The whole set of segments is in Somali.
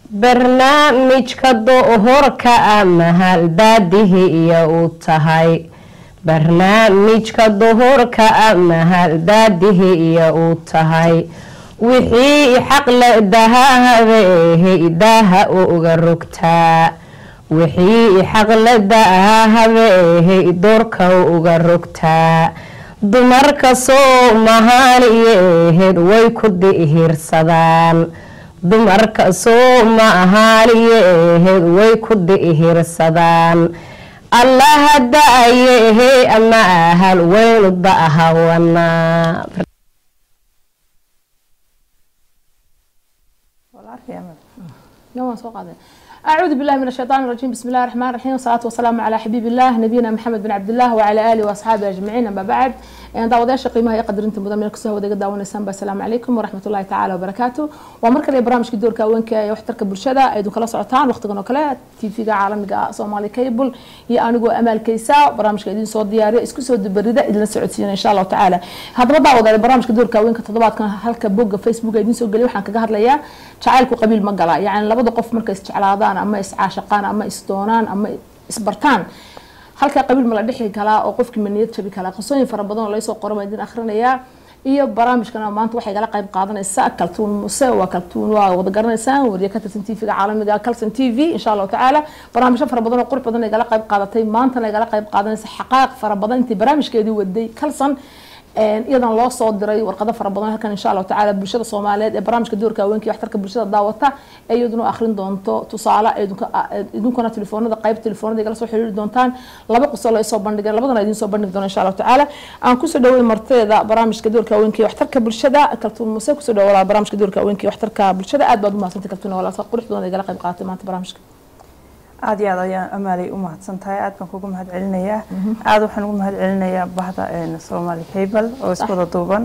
barnaamijka dohorka a mahal daadihi iyo u tahay barnaamijka dohorka a mahal daadihi iyo u tahay wixii xaqle dahahabeehe daaha uga rogtaa wixii xaqle dahahabeehe doorka uga rogtaa dumarka soomaaliyeed way ku dihirsadaan dumarka soomaaliyeed way ku dihirsadaan allaha da-ayehe ama ahal waynu da'hawanaa أعوذ بالله من الشيطان الرجيم بسم الله الرحمن الرحيم والصلاة والسلام على حبيب الله نبينا محمد بن عبد الله وعلى آله وأصحابه أجمعين أما بعد داودyaasha qiimaha iyo qadarinta mudan meel kasoo wadaga daawanaysaan ba asalaamu calaykum waraxmat ullahi tacaala wabarakaatu waa mar kale barnaamijka doorka haweenka ee waxtarka bulshada aydu kala socotaan waqtigan oo kale tvga caalamiga somali cable iyo anigoo amaalkaysa barnaamijka idin soo diyaariya isku soo dubarida idinla socodsiina insha allahu tacaala haddaba daawadaale barnaamijka doorka haweenka toddobaadkan halka bogga facebook idin soo geliya waxaan kaga hadlayaa jacaylku qabiil ma gala yacni labada qof markay isjeclaadaan ama iscaashaqaan ama isdoonaan ama isbartaan halkaa qabiil ma la dhexi kalaa oo qofkii ma niyad jabi kalaa qisooyin fara badan oo laysoo qoran baan idin akhrinayaa iyo barnaamijkana maanta waxay gala qayb qaadanaysaa kaltuun muse waa kaltuun waa wada garanaysaan wariye ka tirsan tvga caalamiga calson t v insha allahu tacaala barnaamijyo fara badan oo qurux badan ay gala qayb qaadatay maantana ay gala qayb qaadanaysa xaqaaq fara badan intii barnaamijkeedii waday calson iyadan loo soo diray warqado fara badan halkan insha allahu tacaala bulshada soomaaliyeed ee barnaamijka doorka haweenka iyo waxtarka bulshada daawata ee iyaduna akhrin doonto tusaale idinkuna telefoonada qayb telefoonada igala soo xiriiri doontaan laba qiso la isoo bandhigay labadana idin soo bandhigi doona insha allahu tacaala aan kusoo dhawey marteeda barnaamijka doorka haweenka iyo waxtarka bulshada kaltuun muse kusoo dhawo walaal barnaamijka doorka haweenka iyo waxtarka bulshada aad baad u mahadsantay kaltuun walaal qurux badan igala qayb qaadatay maanta barnaamijka aada iyo aad ayaan amaalay u mahadsan tahay aad baan kugu mahad celinayaa aada waxaan ugu mahad celinayaa bahda somaali cable oo iswada duuban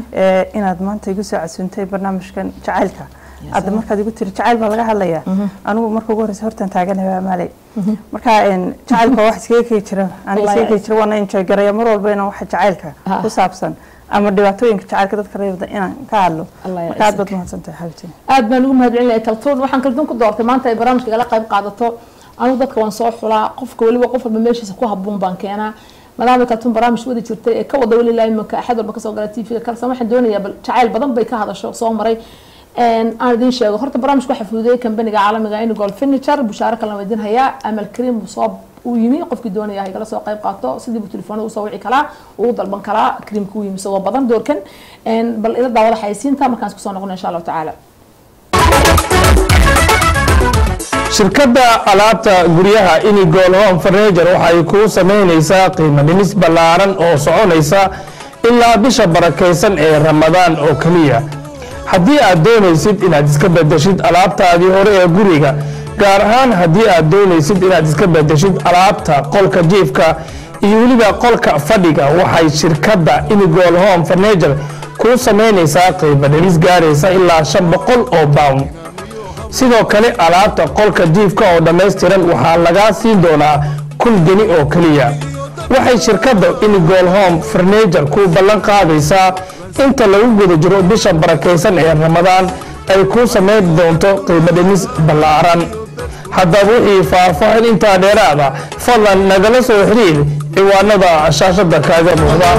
inaad maanta igu soo casuuntay barnaamijkan jacaylka hadda markaad igu tiri jacayl baa laga hadlayaa anigu marka ugu horeysa hortaan taaganaya amaalay marka jacaylka wax iskaga kegi jira aniga iskaga kegi jira waana enjoy garaya mar walba inaan waxa jacaylka ku saabsan ama dhibaatooyinka jacaylka dadka reebda inaan ka hadlo marka aad baad mahadsantahay xabitin aad baan ugu mahad celinaya kaltuun waxaan kaltuun ku doortay maanta ay barnaamijka igala qayb qaadato anigu dadka waan soo xulaa qofka weliba qof walba meeshiisa ku habuun baan keenaa maadaama kaltuun barnaamij wadi jirtay ee ka wada weli ilaa imanka axad walba kasoo gala tvga kalsan waxaan doonayaa bal jacayl badan bay ka hadasho soo maray aan idin sheego horta barnaamijka waxaa fududeeyay kambaniga caalamiga inigol furniture bushaaro kalena waa idin hayaa amal kariim soo uu yimi qofkii doonaya igala soo qayb qaato sidii buu telefoonada usoo wici kalaa uu dalban kalaa kariimka u yimi isagoo badan doorkan bal ila daawada xayisiinta markaan isku soo noqono insha allahu tacaala shirkadda alaabta guryaha inigol home farneger waxay kuu samaynaysaa qiimo dhimis ballaaran oo soconaysa ilaa bisha barakaysan ee ramadaan oo keliya haddii aad doonaysid inaad iska bedeshid alaabtaadii hore ee guriga gaar ahaan haddii aad doonaysid inaad iska bedeshid alaabta qolka jiifka iyo weliba qolka fadhiga waxay shirkadda inigol home farneger kuu samaynaysaa qiimo dhimis gaaraysa ilaa shan boqol oo pound sidoo kale alaabta qolka jiifka oo dhammaystiran waxaa lagaa siin doonaa kun geni oo keliya waxay shirkadda inigol home farneger ku ballan qaadaysaa inta lagu guda jiro bisha barakaysan ee ramadaan ay kuu samayn doonto qiimo dhimis ballaaran haddaba wixii faahfaahin intaa dheeraada fadlan nagala soo xiriir ciwaanada shaashada kaaga muuqda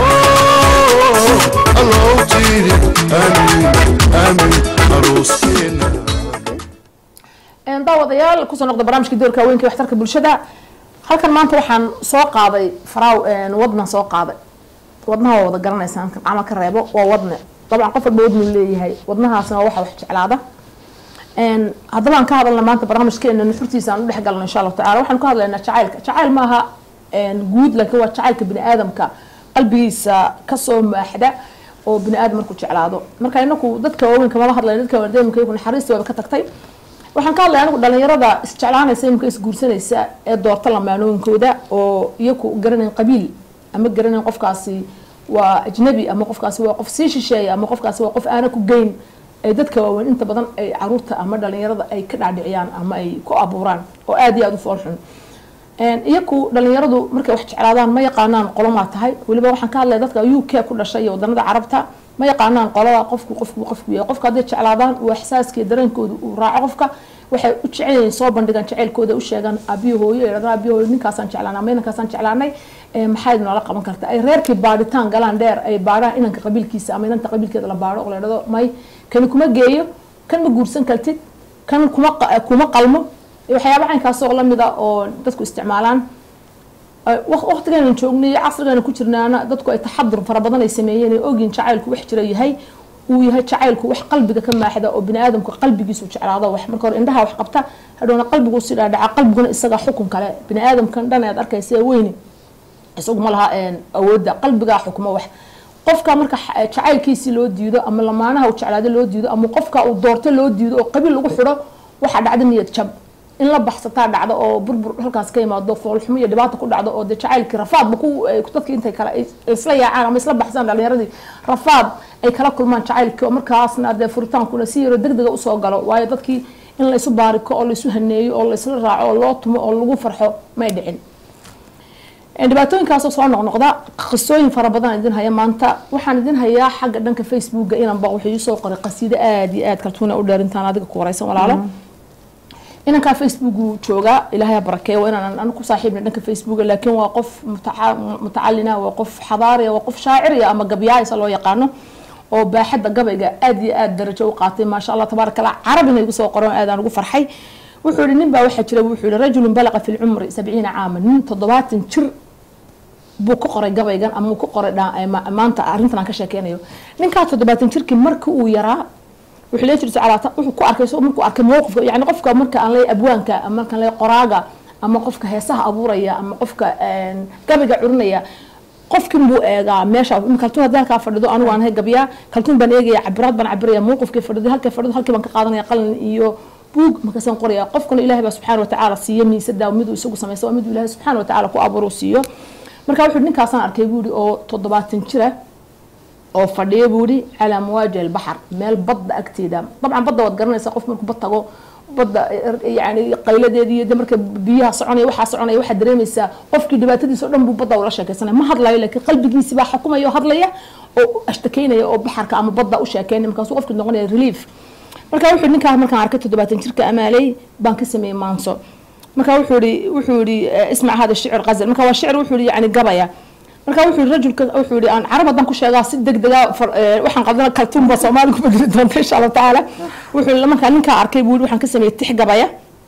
daawadayaal kusoo noqda barnaamijka doorka haweenka iyo waxtarka bulshada halkan maanta waxaan soo qaaday faraaw wadnan soo qaaday wadnaha waa wada garanaysaan camal ka reebo waa wadne dabcan qof walba wadnu leeyahay wadnahaasna waa waxa wax jeclaada haddaba aan ka hadalna maanta barnaamijkeena nuxurtiisa aan u dhex galno insha allahu tacala waxaan ka hadlaynaa jacaylka jacayl maaha guud laakiin waa jacaylka bini aadamka qalbigiisa kasoo maaxda oo bini aadam markuu jeclaado marka inaku dadka waaweynka mala hadlayna dadka waadamka iyagu naxariista waaba ka tagtay waxaan ka hadlaya anigu dhalinyarada isjeclaanaysa imika isguursanaysa ee doorta lamaanooyinkooda oo iyaku garanayn qabiil ama garanayn qofkaasi waa ajnabi ama qofkaasi waa qof sii shisheeya ama qofkaasi waa qof aana ku geyn ay dadka waaweyn inta badan ay caruurta ama dhalinyarada ay ka dhaadhiciyaan ama ay ku abuuraan oo aada iyo aada u foolxun iyaku dhalinyaradu markay wax jeclaadaan ma yaqaanaan qolomaa tahay weliba waxaan ka hadlaya dadka u k ku dhashay iyo wadanada carabta ma yaqaanaan qolada qofku qofku qofku yahay qofka hadday jeclaadaan uu ixsaaskiiyo dareenkooda uu raaco qofka waxay u jecel yihiin soo bandhigaan jacaylkooda u sheegaan aabiyo hooyo ay dhahdaan aabiyo hooyo ninkaasaan jeclaanay ama inankaasaan jeclaanay ee maxayd noola qaban karta ay reerkii baadhitaan galaan dheer ay baadhaan inanka qabiilkiisa ama inanta qabiilkeeda la baadho oo la dhahdo may kani kuma geeyo kan ma guursan kartid kan kuma qa- kuma qalmo iyo waxyaaba caynkaasoo lamid ah oo dadku isticmaalaan waqtigeena joognay casrigeena ku jirnaana dadku ay taxadur fara badan ay sameeyeen ay ogyiin jacaylku wax jira yahay uu yahay jacaylku wax qalbiga ka maaxda oo bini aadamku qalbigiisu jeclaado wax marka hore indhaha wax qabta hadhowna qalbigu si dhaadhaca qalbiguna isaga xukun kale bini aadamkan dhan aad arkaysa ee weyni isagu ma laha awoodda qalbigaa xukmo wax qofka marka xa- jacaylkiisii loo diido ama lamaanaha uu jeclaado loo diido ama qofka uu doorto loo diido oo qabiil lagu xidho waxaa dhacda niyad jab in la baxsataa dhacdo oo burbur halkaas ka yimaado foolxumo iyo dhibaata ku dhacdo oo dee jacaylkii rafaadba ku ay- dadkii intay kale ay isla yaacaan ama isla baxsaan dhalinyaradii rafaad ay kala kulmaan jacaylkii oo markaasna dee furitaankuna si yaro deg dega usoo galo waayo dadkii in laysu baariko oo laysu haneeyo oo laysla raaco oo loo tumo oo lagu farxo may dhicin dhibaatooyinkaasoo soo noqnoqda qisooyin fara badan idin haya maanta waxaan idin hayaa xagga dhanka facebooka inanba wuxuu iisoo qoray qasiido aada iyo aad kaltuuna u dheerintaan adiga ku wareysan walaalo inankaa facebooku joogaa ilaahay ha barakeeyo waa inaan anu ku saaxiibna dhanka facebooka laakiin waa qof mutaca- mutacalina waa qof xadaariya waa qof shaaciriya ama gabyaaysa loo yaqaano oo baaxadda gabayga aad iyo aad darajo u qaatay maasha allah tabaaraka allah carabina igu soo qoran aadaan ugu farxay wuxuu yihi nin baa waxaa jira wuxuu yihi rajulun balaqa fi lcumri sabciina caaman nin toddobaatan jir buu ku qoray gabaygan ama uu ku qoray dha- ee ma- maanta arrintan aan ka sheekeynayo ninkaa toddobaatan jirkii markii uu yaraa wuxuu lee jirta calaata wuxuu ku arkay isagoo markuu arkay mowqifka yani qofka marka aan leeyahay abwaanka ama markaan leeyahay qoraaga ama qofka heesaha abuuraya ama qofka een, gabayga curinaya qofkin buu eegaa meesha imika kaltuun haddii halkaa fadhido anigu aan ahay gabyaa kaltuun baan eegaya cabiraad baan cabiraya mowqifkii fadhido halkay fadhido halkii baan ka qaadanaya qalin iyo buug markaasaan qoraya qofkuna ilaahay baa subxaana watacaala siiyo miisada miduu isagu samaysta waa miduu ilaahay subxaana watacaala ku abuuru siiyo marka wuxuu ninkaasaan arkay buu yihi oo toddobaatan jira oo fadhiyo buu yihi calaa mawaaji albaxar meel badda agteeda dabcan badda waad garanaysaa qof markuu bad tago badda yani qayladeedii iyo de marka biyaha soconaya waxaa soconaya waxaad dareemaysaa qofkii dhibaatadiisa oo dhan buu badda ula sheekaysanaya ma hadlayo laakiin qalbigiisi baa xukumaya oo hadlaya oo ashtakeynaya oo baxarka ama badda u sheekeynaya markaasuu qofkii noqonaya relief marka wuxuu ninkaa markaan arkay toddobaatan jirka amaaley baan ka sameeyey maanso marka wuxuu yihi wuxuu yihi eh, ismac hada shicr qazal marka waa shicr wuxuu yihi yani gabaya marka wuxuu yihi rajulka wuxuu yihi aan carab haddaan ku sheegaa si deg dega far- eh, waxaan qaldana kaltuun baa soomaali ku bedeli doonta insha allahu tacaala wuxuu yihi markaa ninkaa arkay buu yihi waxaan ka sameeyey tix gabaya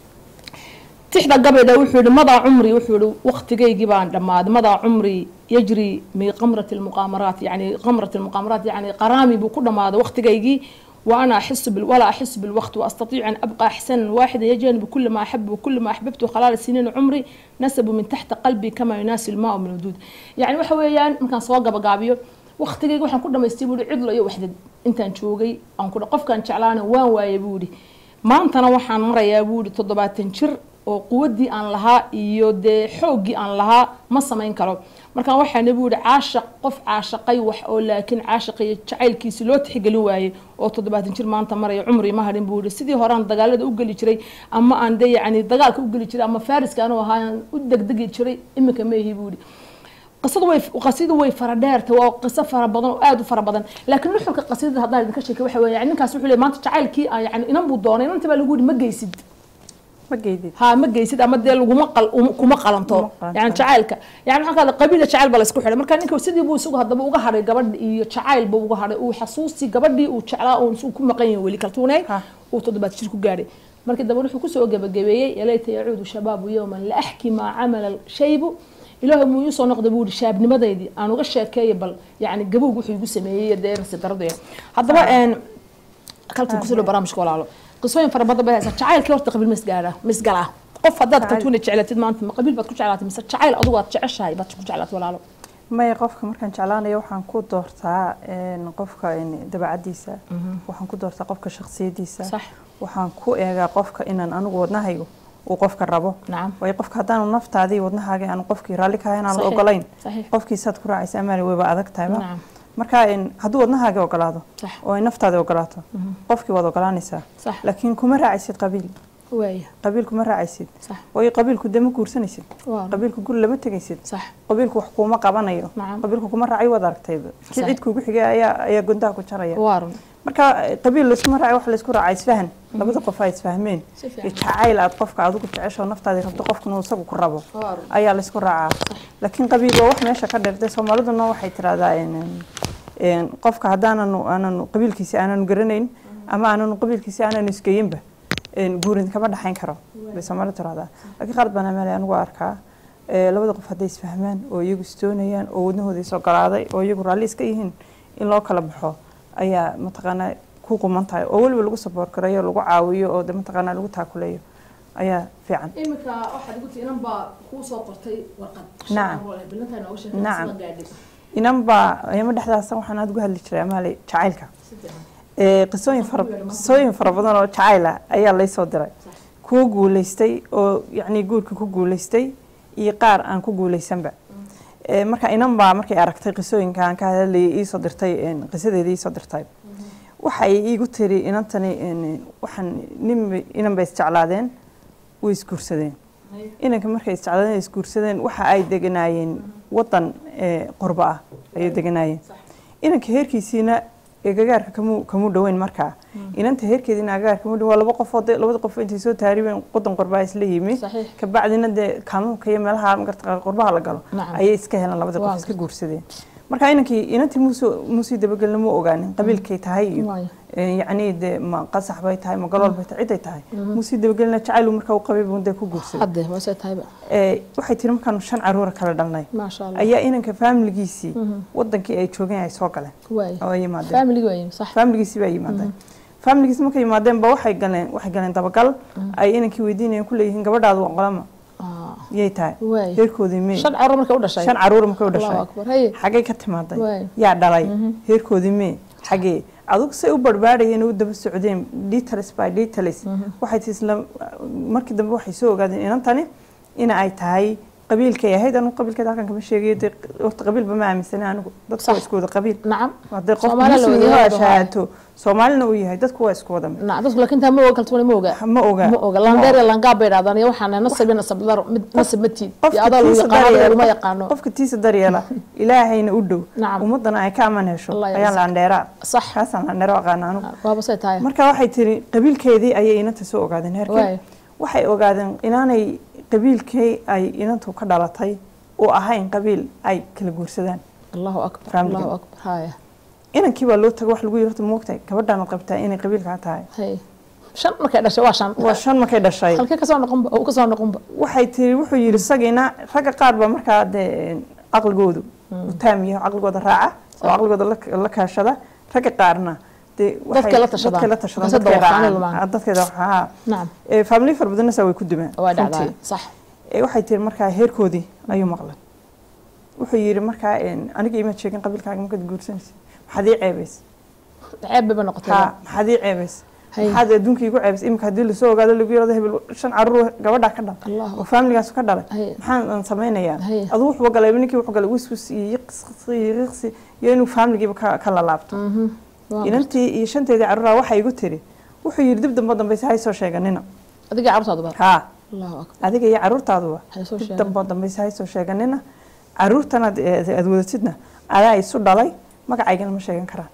tixda gabayda wuxuu yihi madaa cumri wuxuu yihi waqtigaygii baan dhammaaday madaa cumri yajri min qamrati lmuqaamaraat yani qamrati lmuqaamaraat yani qaraami buu ku dhammaaday waqtigaygii وانا احس بال ولا احس بالوقت واستطيع ان ابقى احسن واحدا يجانب كل ما احب وكل ما احببته خلال سنين عمري نسب من تحت قلبي كما يناسي الماء من الودود يعني waxa weeyaan markaan soo gabagaabiyo waqtigayga waxaan ku dhamaystay buu cidlo iyo waxdad intaan joogay aan ku qofkaan jeclaana waan waayay buu yidhi maantana waxaan marayaa buu yidhi toddobaatan jir oo quwaddii aan lahaa iyo dee xooggii aan lahaa ma samayn karo markaan waxaana buu yihi caashaq qof caashaqay wax oo laakiin caashaqay jacaylkiisi loo tixgelin waayey oo toddobaatan jir maanta maraya cumri ma hadhin buu yihi sidii horaan dagaalada u geli jiray ama aan dee yacni dagaalka u geli jiray ama fariska anuu ahaan u degdegi jiray iminka ma ihi buu yihi qisadu way qasidu way fara dheerta waa qiso fara badan oo aad u fara badan laakiin nuxurka qasidada haddaan idinka sheekay waxa weeye yani ninkaas wuxuu leeyahay maanta jacaylkii aan yani inan buu doonay inanta baa lagu yihi ma geysid ma geydid ها ما جيسد أما ديال وما قل وما قلنتو قلنتو. يعني جعلك يعني هذا قبيلة جعل بلا اسكو حدا مركان نينكو سيدي بو سوق هذا بوغا هاري قبل iyo jacayl buu uga haray uu xasuusi gabadhii uu jeclaa oo uu ku maqan yahay weli kaltuunay Ha. uu toddobaad jir ku gaaray markii dambe wuxuu kusoo gabagabeeyey yalayta yacuudu shabaabu yowman la axki maa camala shaybu ilaahu muu iisoo noqda buu yihi shaabnimadeydii aan uga sheekeeya bal yani gabowg wuxuu igu sameeyey dee rasi daradaya haddaba een kaltuun kusoo dhow barnaamijka walaalo qisooyin fara badan bay haysaa jacaylkii horta qabiil misgaara misgalaa qof haddaad Jacayl. kaltuuna jeclatid maanta ma qabiil baad ku jeclaatay mise jacayl adigu aad jeceshahay baad ku jeclaatay walaalo maya qofka markaan jeclaanayo waxaan ku doortaa een, qofka een, dabeecadiisa waxaan ku doortaa qofka shakhsiyadiisa sax waxaan ku eegaa qofka inaan anigu wadnahaygu uu qofka rabo nacam waayo qofka haddaanu naftaadii wadnahaaga aan qofkii raalli ka ahayn aan la Saxiix. ogolayn saxiix qofkiisaad ku raacaysa amaali wayba adag tahayba nacam marka een, hadduu wadnahaaga ogolaado sax oo ay naftaada ogolaato qofkii waad ogolaanaysaa sax laakiin kuma raacaysid qabiil waaya qabiil kuma raacaysid sax waayo qabiilku dee ma guursanaysid waa qabiilku guri lama tegaysid sax qabiilku wax kuuma qabanayo nacam qabiilku kuma raacay waad aragtayba kii Sax. cid kuugu xigay ayaa ayaa gundaha ku jaraya waa run marka eh, qabiil laysuma raaci wax laysku raaca isfahan labada qof ay isfahmeen Si fiican. iyo jacayl aad qofka adigu jecesho naftaadii rabto qofkuna uu isagu ku rabo Waar. ayaa laysku raacaa laakiin qabiil waa wax meesha ka dheertay soomaaliduna waxay tiraahdaa een, een, qofka haddaananu aananu qabiilkiisi aananu garanayn ama aananu qabiilkiisi aananu isgeyinba een, guurin kama dhaxayn karo bay soomaalidu tiraahdaa laakiin qaar baan ameelay anigu arkaa ee, labada qof hadday isfahmaan oo iyagu isdoonayaan oo wadnahooda is ogolaaday oo iyagu raalli iska yihiin in loo kala baxo ayaa mataqaanaa ku quman tahay oo weliba lagu saboor karayo lagu caawiyo oo de mataqaanaa lagu taakuleeyo ayaa fiican iminka waxaad igu tii inan baa kuu soo qortay warqad Nacam. bilintaa nooga sheekay Nacam. sida gaadhay inan baa ayama dhexdaasa waxaan aad uga hadli jiray amaale jacaylka ee qisooyin fara qisooyin fara badan oo jacayl ah ayaa laysoo diray kuwa guulaystay oo yacni guurka ku guulaystay iyo qaar aan ku guulaysanba ee marka inan baa markay aragtay qisooyinka aan ka hadlayay iisoo dirtay een, qisadeeda iisoo dirtay waxay iigu tiri inantani een, waxaan nin inan bay isjeclaadeen way isguursadeen inanka markay isjeclaadeen ay isguursadeen waxa ay deganaayeen wadan ee, qurbo ah ayay deganaayeen inanka heerkiisiina ee gagaarka kamu kamu dhoweyn markaa inanta heerkeediina gagaarka kamu dhoweyn waa laba qof oo dee labada qof intay soo taaribeen wadan qurbaa isla yimi Saxiix. kabacdina dee kaamuunka iyo meelaha magarta qurbaha la galo Nacam. ayay iska heleen labada Waa qof iska guursadeen marka inankii inantii muusoo muusii dabagelna mu ogaanin qabiilkay tahay iyo Waayo. ee, yacni dee ma qasax bay tahay ma galool bay tahay ciday tahay muusii dabagelna jacaylu markaa u qabay buu dee ku guursaday hadde waase tahayba ee, waxay tiri markaanu shan caruura kala dhalnay maasha allah ayaa inanka faamiligiisii wadankii ay joogeen ay soo galeen waay oo ay yimaadeen family waay sax faamiligiisii baa yimaadeen faamiligiisi markay yimaadeen ba waxay galeen waxay galeen dabagal ay inankii weydiinayeen ku leeyihiin gabadhaadu waa qolama Ah, yay tahay waay heerkoodii mee shan carruur markay u dhashay shan caruur markay u allahu dhashay akbar haye xagay ka timaaday Waay. yaa dhalay heerkoodii mee xagee adugu say u barbaadhayeen oo u daba socdeen details by details waxay tii isla markii dambe waxay soo ogaadeen inantani ina ay tahay qabiilkay ahayd anigu qabiilkeeda halkan kama sheegayo dee horta qabiilba ma aaminsana anigu dadku waa Sax. isku wada qabiil nacam hadday qof Soomaali la muslim wada yahay yahay shahaato soomaalina uu yahay dadku waa isku wada mid nacam dadku laakiin taa ma oga kaltuuna ma oga ma oga ma oga landeer iyo langaab bay dhahdaan iyo waxaana nasab iyo nasab dar mid nasab ma tiid iyo qofka adaa lagu tiisa yaqaano adaa daryeela laguma yaqaano qofka tiisa daryeela ilaahayna u dhow Nacam. ummadana ay ka aman hesho Allah ayaa yarzuq. laandheeraa sax kaasaan laandheero aqaana anigu waaba say tahay marka waxay tiri qabiilkeedii ayay inanta soo ogaadeen Waay. heerkeen waxay ogaadeen inaanay qabiilkii ay inantu ka dhalatay uu ahayn qabiil ay kala guursadaan allahu akbar Family. allahu akbar haya inankii baa loo tago wax lagu yiri horta moogtahay gabadhaanad qabtaa inay qabiilkaa tahay hay shan markay dhashay waa shan waa shan markay dhashay halkee kasoo noqonba uu kasoo noqonba waxay tiri wuxuu yiri isagiina ragga qaar baa markaa dee caqligoodu u taam yahay caqligooda raaca oo caqligooda la- la kaashada ragga qaarna dee waxay- Dadkay la tashadaan. dadkay la tashadaan Dadka dadkay dawaqaanay raacaan lumaan. Ah, dadkay dawaqaanay nacam ee family fara badanna saa way ku dumaan waa dhacdaa runtii. sax ee waxay tiri markaa heerkoodii ayuu maqlay wuxuu yiri markaa een, aniga imaad sheegin qabiilkaaga markaad guursanaysa maxaad ii ceebays ceeb bay ba noqotay ha maxaad ii ceebays Hay. maxaad adduunka igu ceebays imika haddii lasoo ogaado lagu yirahdo hebel shan caruur gabadhaa ka dhal Allahu oo faamiligaas ka dhalay Hay. maxaan aan samaynayaa Hay. aduu wuxuu galay ninkii wuxuu galay wiswis iyo yiqsi iyo riqsi iyo inuu faamiligiiba ka ka lalaabto Mhm. Waa inantii iyo shanteedii caruuraa waxay igu tiri wuxuu yiri dib dambe dambayse hay soo sheeganina adiga carruurtaadu bar haa allahu akbar adiga iyo caruurtaaduba Hay soo dib sheegan. dambe dambayse hay soo sheeganina caruurtan aad aad wadatidna adaa isu dhalay magacaygana ma sheegan karaan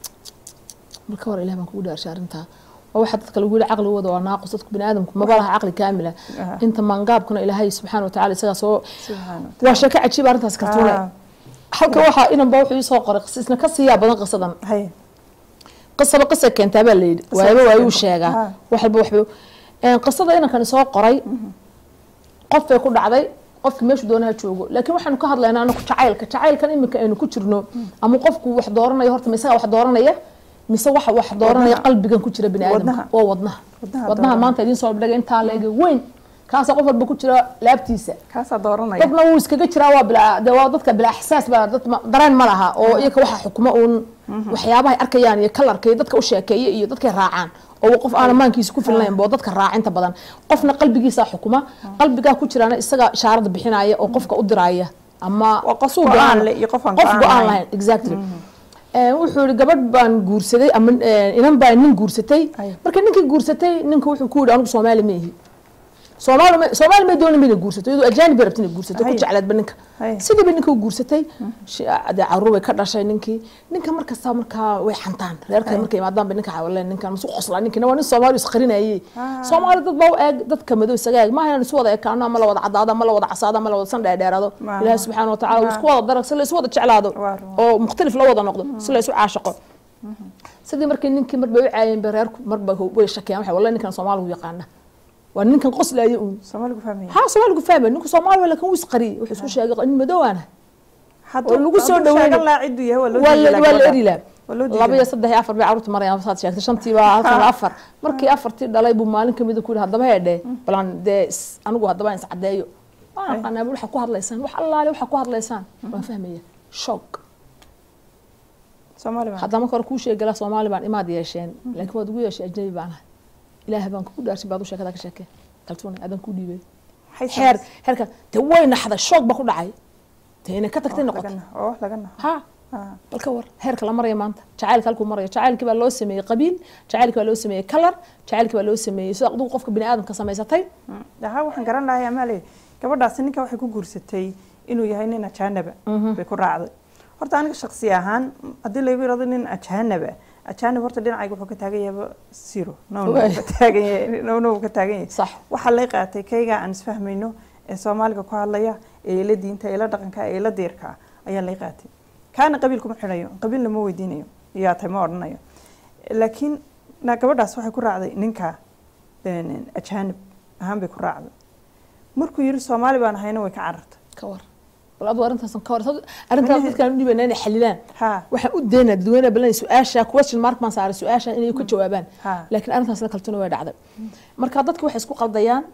marka hore ilaah baan kugu dhaarshay arrintaa waa waxa dadka lagu yidhi caqligooda waa naaqus dadku bini aadamku maba laha caqli kaamila Aha. inta maangaabkuna ilaahay subxaana watacaala isagaa soo subxaana waa sheeko cajiib arrintaas kartuune Ah. halka waxaa inanba wuxuu ii soo qoray qis isna ka siiyaa badan qisadan hay qisaba qisa keentaa baa layidhi waayaba waayuu sheegaa Ah. wax walba waxba Een, qisada inankani soo qoray qof bay ku dhacday qofki meeshu doonaha joogo laakiin waxaanu ka hadlaynaa anaku jacaylka jacaylkan iminka aynu ku jirno ama qofku wax dooranayo horta ma isagaa wax dooranaya mise waxa wax dooranaya Wadnaha. qalbigan ku jira bini aadamka Wadnaha. waa wadnaha Wadnaha wadnaha dooranaya. maanta idiin soo dhigay intaa leega weyn kaasa qof walba ku jira laabtiisa kaasaa dooranaya dadna wuu iskaga jiraa waa bilaa dee waa dadka bilaa ixsaas baa dad ma- dareen ma laha oo iyaga waxa xukuma uun waxyaabahay arkayaan iyo kalarka iyo dadka u sheekeeya iyo dadkay raacaan oo qof aan amaankiisa ku filnayn boo dadka raacinta badan qofna qalbigiisa xukuma qalbigaa ku jiraana isaga ishaarada bixinaya oo qofka u diraya ama Waa qof suu go'aan leh iyo qof aan qof go'aan go'aan lahayn. lahayn exactly Ee, wuxuu yihi gabadh baan guursaday ama ee, inan baa nin guursatay Ay. marka ninkii guursatay ninka wuxuu ku yihi anigu soomaali ma ihi soomaali ma soomaali may doonin inay guursato iyadoo ajaanib bay rabta inay guursato ku Hay. jecleedba ninka Hay. sidii bay ninka u guursatay shi- dee caruur bay ka dhashay ninkii ninka markasta markaa way xantaan reerka markay imaadaan bay ninka xawaleen ninkan masu qoslaa ninkina waa nin soomaali isqarinayay Ah. soomaali dad baa u eeg dadka madow isaga eeg maaha inaan isu wada ekaano ama la wada cadaado ama la wada casaado ama la wada san dheerdheeraado Maaha. ilaahi subxaana wa tacaala wuu Maaha. isku wada darag si la isu wada jeclaado Waa run. oo mukhtalif la wada noqdo si la isu caashaqo sidii markii ninkii marba u caayeen bay reerku marba way shakiyaan waxay wallahi ninkan soomaaligu yaqaana waa ninkan qoslaya uun soomaaligu fahmaya ها سؤال فاهم انكم صومال ولا كان وسقري وحسو شاقق ان مدوانا hadduu lagu soo hadduu dhaweyn- sheegan lahaa cidduu yahay waa loo ولا diiday ولا gabadha. اري لا waa loo laba iyo diiday saddex iyo afar bay carruurta marayaan saad sheegtay shantii baa halkan afar markii afartii dhalay buu maalin kamida ku yidhi haddaba heedhe balan dee is- anigu haddaba is caddeeyo waan aqaanaa waxa ku hadlaysaan wax allaale waxa ku hadlaysaan waan fahmaya shock soomaali baa haddama kore kuu sheegala soomaali baan imaad yeesheen laakiin waad ugu yeeshay ajnabi baan ahay ilaahay baan kugu dhaarsin baad u sheekada ka sheekee kaltuuna aadan ku dhiibay maxay xeer xeerka te way naxday shoog ba ku dhacay te inay ka tagtay samaysay? noqotay oo wax laga naxo ha Ah. bal ka war heerka la maraya maanta jacaylka halkuu marayo jacaylkii baa loo sameeyey qabiil jacaylkii baa loo sameeyey kalar jacaylkii baa loo sameeyey sida adigu qofka bini aadamka samaysatay daha waxaan garan lahay amaale gabadhaasi ninka waxay ku guursatay inuu yahay nin ajaanaba bay ku raacday horta aniga shaksi ahaan haddii lagu yirahdo nin ajaanaba ajaanib horta dhinacayga wuxuu ka taagan yahay zero no no Waay. ka taagan yahay no no ka taagan yahay sax waxaa lay qaatay kayga aan isfahmayno ee soomaaliga ku hadlaya ee ila diinta ee ila dhaqanka ee ila diirka ayaa lay qaatay kaana qabiil kuma xidhayo qabiilna ma weydiinayo yaa tahay ma odhanayo laakiin na gabadhaas waxay ku raacday ninka een, ajaanib ahaan bay ku raacday markuu yiri soomaali baan ahayna way ka carartay ka war bal adu arrintaas ka war arrintaas dadkaan u dhibanaa inay xalilaan ha waxaan u daynaa dadweynaha balan su-aasha question mark baan saaray su-aasha inay ka jawaabaan ha laakiin arrintaasna kaltuna way dhacday marka dadka waxay isku qaldayaan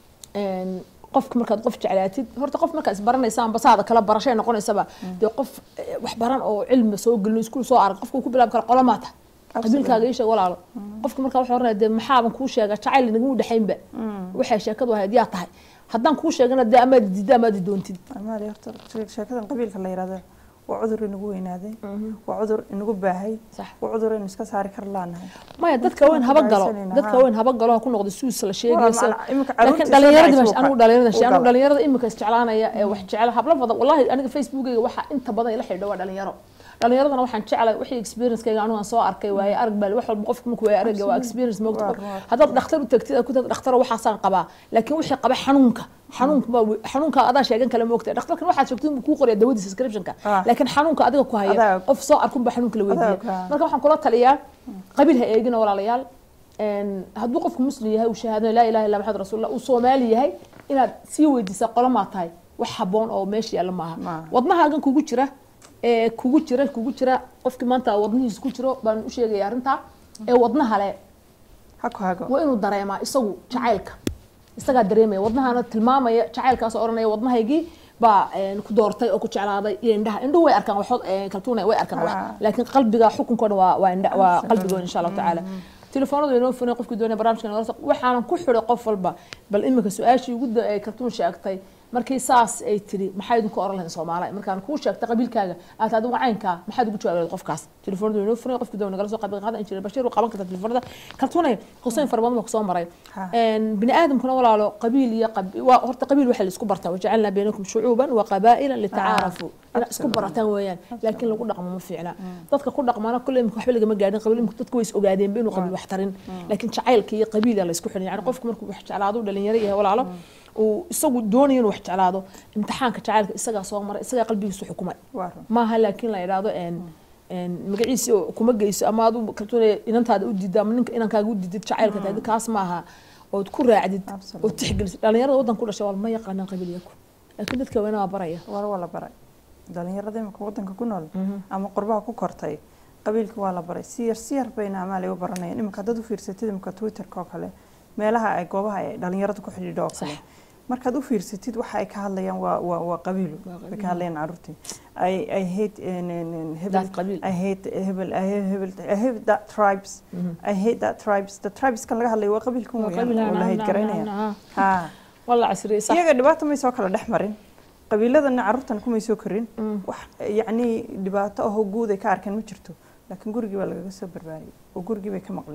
een, qofka markaad qof jeclaatid horta qof markaa isbaranaysa ambasaada kala barashay noqonaysaba dee qof eh, wax baran oo cilmi soo gelin iskuul soo arag qofka uu ku bilaabi kara qolamaata qabiilkaaga ii sheeg walaalo qofka markaa wuxuu oranaya dee maxaaban kuu sheega jacayl inagama dhexaynba waxay sheekadu ahayd yaa tahay haddaan kuu sheegana dee amaad diidda amaad doontid amaali horta shee- sheekadan qabiilka la yirahdo waa cudur inagu weynaaday waa cudur inagu baahay sax waa cudur aynu iska saari kar laanahay maya dadka weyn haba galo Haysanayna, dadka ha. weyn haba galo ha ku noqdo suus la sheegayo sida- Walaal, imika laakiin carruurtii dhalinyarada soo meesha dhacaysa anigu u dhalinyarada galo. anigu dhalinyarada imika isjeclaanaya ee wax jecel hablo badan wallahi aniga facebookayga waxa inta badan ila xidhiidha waa dhalinyaro dhalinyaradana waxaan jeclay wixii experience-kayga anigu aan soo arkay waaye arag baa wax walba qofka markuu waaye aragga waa experience moogta Waa, waa. haddaad dhakhtar u tagtid aad ku tagtid dhakhtar waxaasaan qabaa laakiin wixii qaba xanuunka xanuunka baa we- xanuunka adaa sheegan kale moogta dhakhtarkan waxaad sheegtid inuu kuu qoraya dawadiisa subscription-ka Ah. laakiin xanuunka adiga ku haya Adaa og. qof soo arkun baa xanuunka la weydiiya Adaa og, ah. marka waxaan kula taliyaa qabiil ha eegina walaalayaal een, hadduu qofku muslim yahay uu shahaadanayo laa ilaha illa maxamed rasuulullah uu soomaali yahay inaad sii weydiisa qolamaa tahay wax haboon oo meesha yaalla maaha Maaha. wadnahaagan kugu jira ee kugu jira kugu jira qofkii maanta wadnihiisa ku jiro baan u sheegaya arrintaa ee wadnaha le ha ku hago waa inuu dareemaa isagu jacaylka isagaa dareemaya wadnahana tilmaamaya jacaylkaas oo odhanaya wadnahaygii baa een, ku doortay oo ku jeclaaday iyo indhaha indhuhu way arkaan waxood een, kaltuuna way arkaan wax Ah. laakiin qalbiga xukunkoo dhan waa waa indha waa qalbigooda insha allahu tacaala telefoonadu inoo funay qofkii doonaya barnaamijka nagala soo waxaanan ku xidhay qof walba bal iminka su-aashii ugu da- ay kaltuun sheegtay markii saas ay tiri maxaa idinku oran lahayn soomaaliya markaan kuu sheegtay qabiilkaaga aad adigu caynkaa maxaad ugu jawaabi lahayd qofkaas telefoonadu inoo funay qofkii doonaya nagala soo qaybin qaada injineer bashiir uu qaban karta telefoonada kaltuunay huseyn fara badan baa kusoo maray Ha. een, bini aadamkuna walaalo qabiil iyo qab- waa horta qabiil waxa la isku bartaa wajacalnaa baynakum shucuuban wa qabaa'ila litacaarafuu inaad isku barataan weeyaan laakiin lagu dhaqmo ma fiicna dadka ku dhaqmana kulle imika waxba lagama gaadhin qabiil imika dadku way is ogaadeenba inuu qabiil wax tarin laakiin jacaylka iyo qabiila la isku xidhan yani qofku markuu wax jeclaado uu dhalinyaro yahay walaalo uu isagu doonayo inuu wax jeclaado imtixaanka jacaylka isagaa soo maray isagaa qalbigiisu xukumay waa run maaha laakiin la idhaahdo een een magaciisi oo kuma geyso ama adu kaltuunaya inantaada u diidda ama ninka inankaaga u diidid jacaylka tahay kaas maaha ood ku raacdid Absolutely. oo tixgelisid dhalinyarada waddan ku dhashay waa ma yaqaanaan qabiilyaku laakiin dadka weyna waa baraya war waa la baray dhalinyarada imika wadanka ku nool ama qurbaha ku kortay qabiilka waa la baray si yar si yar bayna amaali u baranayaan imika haddaad u fiirsatid imika twitterka oo kale meelaha ay goobaha ay dhalinyarada ku xidhiidho oo kale Sax. markaad u fiirsatid waxa ay ka hadlayaan waa waa waa qabiil bay ka hadlayaan caruurtii I I hate in, in, in hebel That qabiil. I hate hebel I hate hebel I hate that tribes I hate that tribes the tribes kan laga hadlayo waa qabiilkan Waa weeyaan qabiil, oo la ha, hate ha, garaynaya ha, ha. ha walla casriyey sax iyaga dhibaato may soo kala dhex marin qabiiladana caruurtan kumay soo korin wax yacni dhibaato ahoo guud ay ka arkeen ma jirto laakiin gurigii baa lagaga soo barbaariyey oo gurigii bay ka maqleen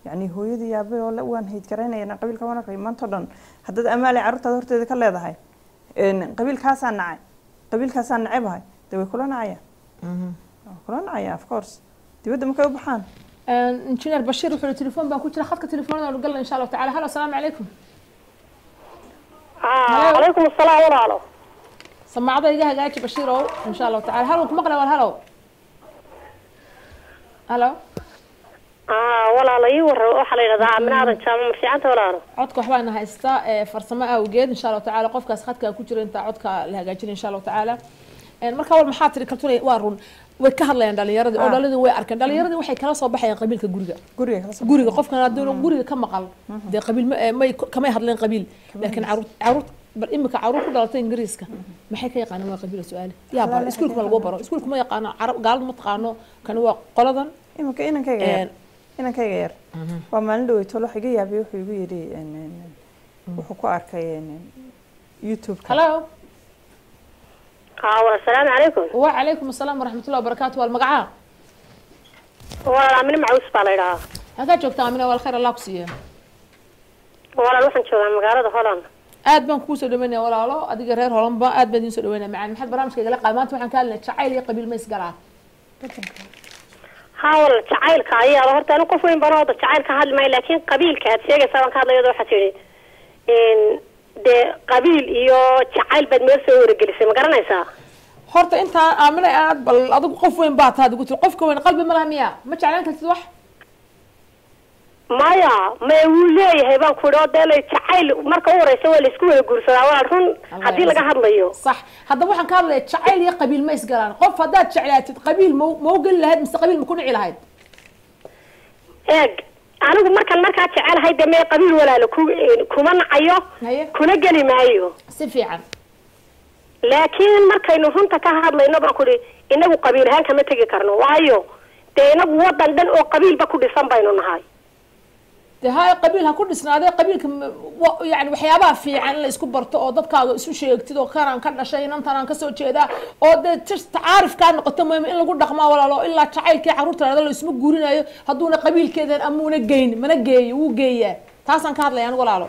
yacni hooyadii yaabay oo le waan hayd garaynayana qabiilka waan arkay maanta o dhan haddaad amaale carruurtaada horteeda ka leedahay een, qabiilkaasaa nacay qabiilkaasaa nacebahay dee way kula nacayaan way kula nacayaan of course dibadda markay u baxaan injineer bashiir wuxuu yihi telefoon baan ku jira khadka telefoonada aanu galna insha allahu tacala halo asalaamu calaykum calaykum asalaam walaalo samaacada iga hagaaji bashiirow insha allahu tacala halo ku maqlay wal halo halo walaalo ii warra waxaa la yidhahdaa amina aadan jaamo ma fiicanta walaalo codka waxbaana haysta ee farsamo awgeed insha allahu tacala qofkaas khadka ku jira intaa codka la hagaajinay insha allahu tacala Een, marka wal maxaa tiri kaltunay waa run way ka hadlayaan dhalinyaradii oo Ah. dhalinyaradii way arkeen dhalinyaradii waxay kala soo baxayaan qabiilka guriga guriga kala soo guriga qofkan hadduu guriga ka maqal dee qabiil ma- eh, may kamay hadleen qabiil laakiin caruur caruur bal imika caruur ku dhalatay ingiriiska maxay ka yaqaanaan waa qabiil su-aale yaa baro iskuulka ma lagu baro iskuulka ma yaqaano carab gaalada ma taqaano kani waa qoladan iminka inankayga yar Een, inankayga yar waa maalin dhaweytool wax iga yaabay wuxuu igu yidhi een, een, een, wuxuu ku arkay een, een, youtube-ka halo haa walaal asalaamu calaykum wacalaykum asalaam waraxmatullahi wabarakaatu waa magacaa walaal amine macuus baa la yidhahaa halkaa joogtaa amina wal khayr allah ku siiya walaal waxaan joogaa magaalada holland aad baan kugu soo dhaweynaya walaalo adiga reer holanba aad baan idiin soo dhaweynaya macaan maxaad barnaamijka igala qaad maanta waxaan ka hadlaynaa jacayl iyo qabiil ma isgalaa haa walaal jacaylka ayaa la horta anu qof weyn bana wada jacayl ka hadli maayo laakiin qabiilka aad sheegaysaa baan ka hadlayado waxaa tidhi n dee qabiil iyo jacayl baad meel soo waragelisay ma garanaysaa horta intaa aamina aad bal adigu qof weyn baa taad igu tiri qofka weyn qalbi ma laha miya ma jeclaan kartid wax maya maya wuu leeyahay baan ku idhi oo dee la jacayl marka u horeysa waa laisku wada guursadaa walaal run Allah haddii laga yacza. hadlayo sax haddaba waxaan ka hadlaya jacayl iyo qabiil ma isgalaan qof haddaad jeclaatid qabiil ma ma u geli lahayd mise qabiil ma ku nici lahayd eeg anigu markan markaa jecelahay dee mee qabiil walaalo ku kuma nacayo Haye. kuna geli maayo si fiican laakiin markaynu runta ka hadlayno baan ku idhi inagu qabiil ahaan kama tegi karno waayo dee inagu wadan dhan oo qabiilba ku dhisan baynu nahay dee haya qabiil ha ku dhisnaadee qabiilka ma- wa- yani waxyaabaha fiican in la isku barto oo dadkaaga isu sheegtid oo kanaan ka dhashay inantanaan kasoo jeedaa oo dee tis- tacaarifkaa noqoto muhim in lagu dhaqmaa walaalo ilaa jacaylkii carruurta dhada la isma guurinayo hadduuna qabiilkeedan amuuna geyn mana geeyo wuu geeyaa taasaan ka hadlaya anigu walaalo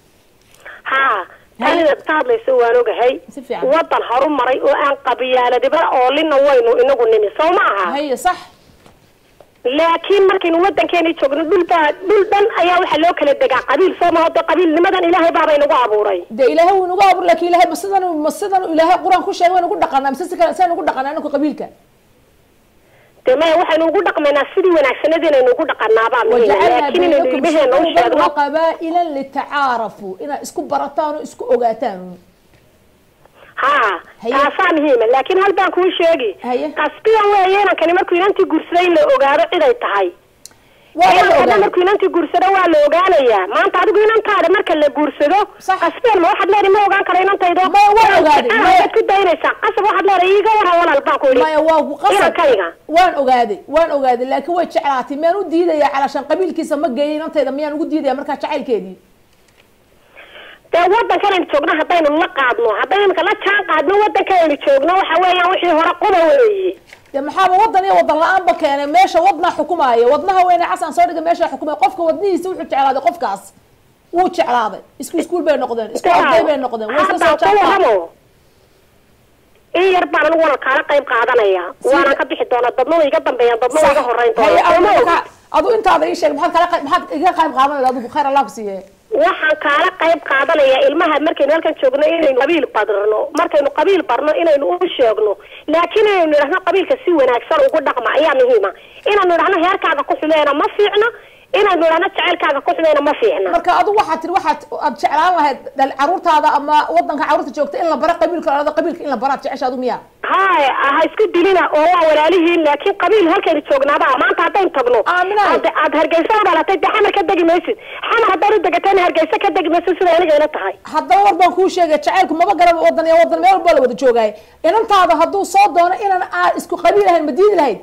haa Haye. tanidaad ka hadlayso waan ogahay Si fiican. wadan horumaray oo aan qabiyaaladiba oolina waynu inagu nimi soo ma aha haye sax laakiin markaynu wadankeeni joogno dhulbaa dhul dhan ayaa waxaa loo kala degaa qabiil soo maha de qabiilnimadan ilaahay baaba inagu abuuray dee ilaahay wuu inagu abuur laakiin ilaahay ma sidan ma sidan ilaahay qur-aan ku sheegay waynu ku dhaqanaa mise si kale saynu ugu dhaqanaa inaku qabiilka dee maya waxaynu ugu dhaqmaynaa sidii wanaagsanad inaynu ugu dhaqanaabaa muhiima وجعلنا laakiin inaynu بينكم ilmaheena u شعوبا sheegno وقبائلا لتعارفوا إن اسكو برتان اسكو اوغاتان haa Haye. taasaa muhiima laakiin hal baan kuu sheegi Haye. qasbigan weeye inankani markuu inantii guursaday in la ogaado ciday tahay ولا inankana اوغاتان markuu inantii guursado waa la ogaanayaa maanta adigu inantaada marka la guursado Sax. qasbigan ma waxaad leedahay ma ogaan karo inantaydo Ma waa ogaaday, ma- waad ku daynaysaa qasab waxaad leedahay iiga waran walaal baan ku idhi ما يواو قصد inankayga وان اوغادي وان اوغادي لكن way jeclaatay meen u diidaya علشان qabiilkiisa ma geeyay intayda miyaan ugu diidaya markaa jacaylkeedii dee wadankan aynu joogno haddaynu la qaadno haddaynu imika la jaan qaadno wadankan aynu joogno waxa weeyaan wixii hore quba weeye dee maxaaba wadan iyo wadan la-aanba keenay meesha wadnaa xukumaaya wadnaha weyne xasan soo dhigay meesha xukumaya qofka wadnihiisa wuxuu jeclaaday qofkaas wuu jeclaaday isku iskuul bay noqdeen isku arday bay noqdeen way isla soo Hadda ku jaanqaadeen waramo in yar baan anigu wala kaala qayb qaadanaya waana ka bixi doonaa dadna way iga dambeeyaan dadna way iga horeyn haye doonaa adu Soo ma marka ogid? adu intaada ii sheeg maxaad kala qayb maxaad iga qayb qaadanayda adigu khayr allah ku siiye waxaan kaala qayb qaadanaya ilmaha markaynu halkan joogno inaynu qabiil barno markaynu qabiil barno inaynu u sheegno laakiin inaynu idhahno qabiilka si wanaagsan ugu dhaqma ayaa muhiima inaynu idhahno heerkaaga ku xumeena ma fiicna inaynu idhahno jacaylkaaga ku xumeena ma fiicna marka adu waxaad tiri waxaad aad jeclaan lahayd dhal caruurtaada ama wadanka caruurta joogta in la bara qabiilka alada qabiilka in la baraad jecesha adu miyaa haya ha isku dilina oo waa walaalihiin laakiin qabiil halkaynu joognaaba maanta haddaynu tagno Aaminaay. aad aad hargeysa u dhalatay dee xamar ka degi maysid xamar haddaad u degatayna hargeysa ka degi maysid sida aniga ila tahay haddaba war baan kuu sheegay jacaylku maba garaba wadan iyo wadan meel walba la wada joogaay inantaada hadduu soo doono inaan aad isku qabiil ahayn ma diidi lahayd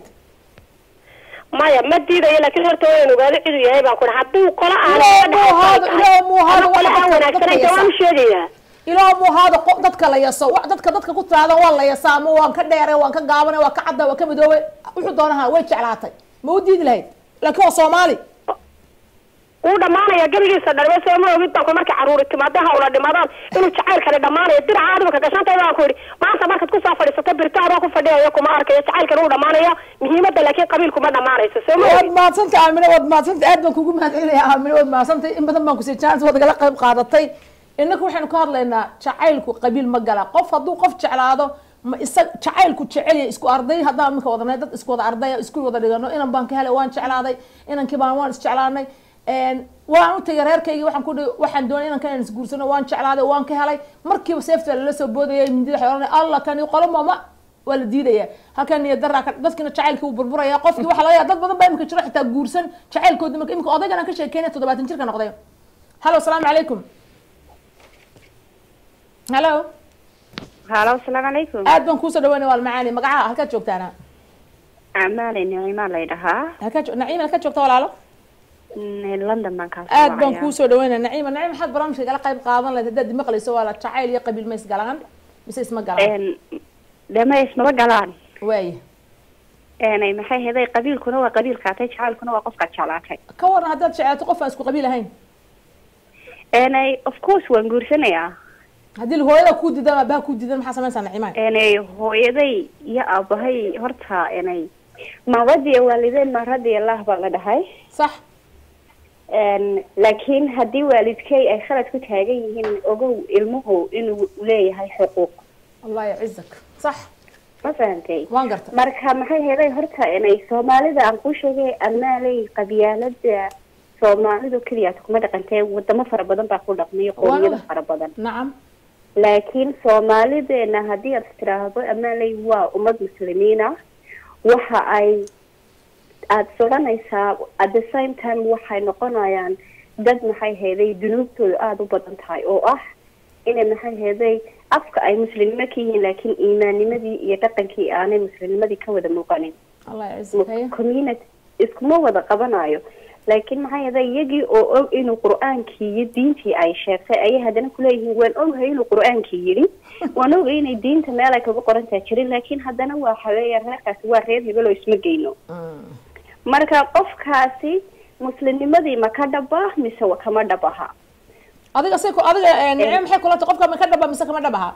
maya ma diidayo laakiin horta waynu ogaado ciduu yahay baan ku hadduu qola aan Ilaahay muu ahaado, Ilaahay muu ahaado, qola waxa aan dadka- wanaagsanay dadka dee waan u sheegayaa ilaa muu ahaado qo- dadka la yaso wa- dadka dadka ku tiraadan waa la yasaa ama waan ka dheeray waan ka gaabanay waan ka cadda waan ka midoobay wuxuu doonaha way jeclaatay ma u diidi lahayd laakiin waa soomaali wuu dhamaanaya gebigiisa dhalme soo ma ogid baan ku markay caruuri timaado hawla dhimadaan inuu jacaylkani dhamaanayo diraca adimaka gashantay baan ku yidhi maanta markaad kusoo fadhiisato birto adoo ku fadhiyayo kuma arkayo jacaylkani wuu dhamaanaya muhiimada laakiin qabiilku ma dhamaanayso soo ma waad ogid mahadsantay aamine waad mahadsantay aad baan kugu mahadcelinaya aamine waad mahadsantay in badan baan kusii chance waad nagala qayb qaadatay innaka waxaynu ka hadlaynaa jacaylku qabiil ma gala qof hadduu qof jeclaado ma isa jacaylku jecelya isku arday haddaan iminka wadanay dad isku wada ardaya isku wada dhigano inan baan ka helay waan jeclaaday inankii baan waan isjeclaanay waan u tagay reerkaygii waxaan ku dhihi waxaan doonay inankan inaan isguursano waan jeclaaday waan ka helay markiiba seefta lala soo boodayay mindida waxay ohanay allah kani qolo mama waa la diidaya halkan niyo daraa ka dadkina jacaylkii wuu burburaya qofkii waxaa laga yaaba dad badan baa imika jiro xitaa guursan jacaylkoodi marka imika odaygan aan ka sheekeynaya toddobaatan jirka noqday halo asalaamu calaykum halo halo asalaamu calaykum aad baan kuusoo dhaweynaya waa macaani magacaha halkaad joogtaana amaale nicima laydhahaa halkaad jo- naciim halkaad joogta walaalo london baan kaas aad baan kuusoo dhaweynaya naciima naciim maxaad barnaamijka kala qayb qaadan lahayd haddaad maqlayso waa la jacayl iyo qabiil ma isgalaan mise isma galaan dama ismaba galaan waaye Een, maxay heday qabiilkuna waa qabiilkaatay jacaylkuna waa qofkaad jeclaatay ka waran haddaad jeclaato qof aan isku qabiil ahayn Een, of course waan guursanayaa haddii hooyada kuu diidan ama abaha kuu diidan maxaa sameynaysaa naciimaan Een, hooyaday iyo aabahay horta inay ma radiya waalideen ma radiya allah baa la dhahay sax Een, laakiin haddii waalidkay ay khalad ku taagan yihiin ogow ilmuhu inuu leeyahay xuquuq allah yacizak sax ma fahantay waan garta marka maxay heday horta inay soomaalida aan ku sheegay amaaley qabyaalada soomaalidu keliyaata kuma dhaqantee wadamo fara badan baa ku dhaqmay qowmiyado fara badan nacam laakiin soomaalideena haddii aad tiraahdo amaaley waa ummad muslimiina waxa ay aada soranaysaa at the same time waxay noqonayaan dad maxay heeday dunuubtooda aada u badan tahay oo ah inay maxay heeday afka ay muslimnimo ka yihiin laakiin iimaannimadii iyo dhaqankii aanay muslimnimadii ka wada muuqanin allah yacizak haye community iskuma wada qabanayo laakiin maxaa yeelay iyagii oo og inuu qur-aankii iyo diintii ay sheegtay ayay haddana kuleeyihiin waan ogahay inuu qur-aankii yidhi waan ogay inay diinta meel ay kaga qorantaa jirin laakiin haddana waa xaweeya reerkaasi waa reer hebel oo isma geyno marka qofkaasi muslimnimadii ma ka dhaba mise wa kama dhabaha adiga say ku adiga nicmo maxay kula tahay qofka ma ka dhaba mise kama dhabaha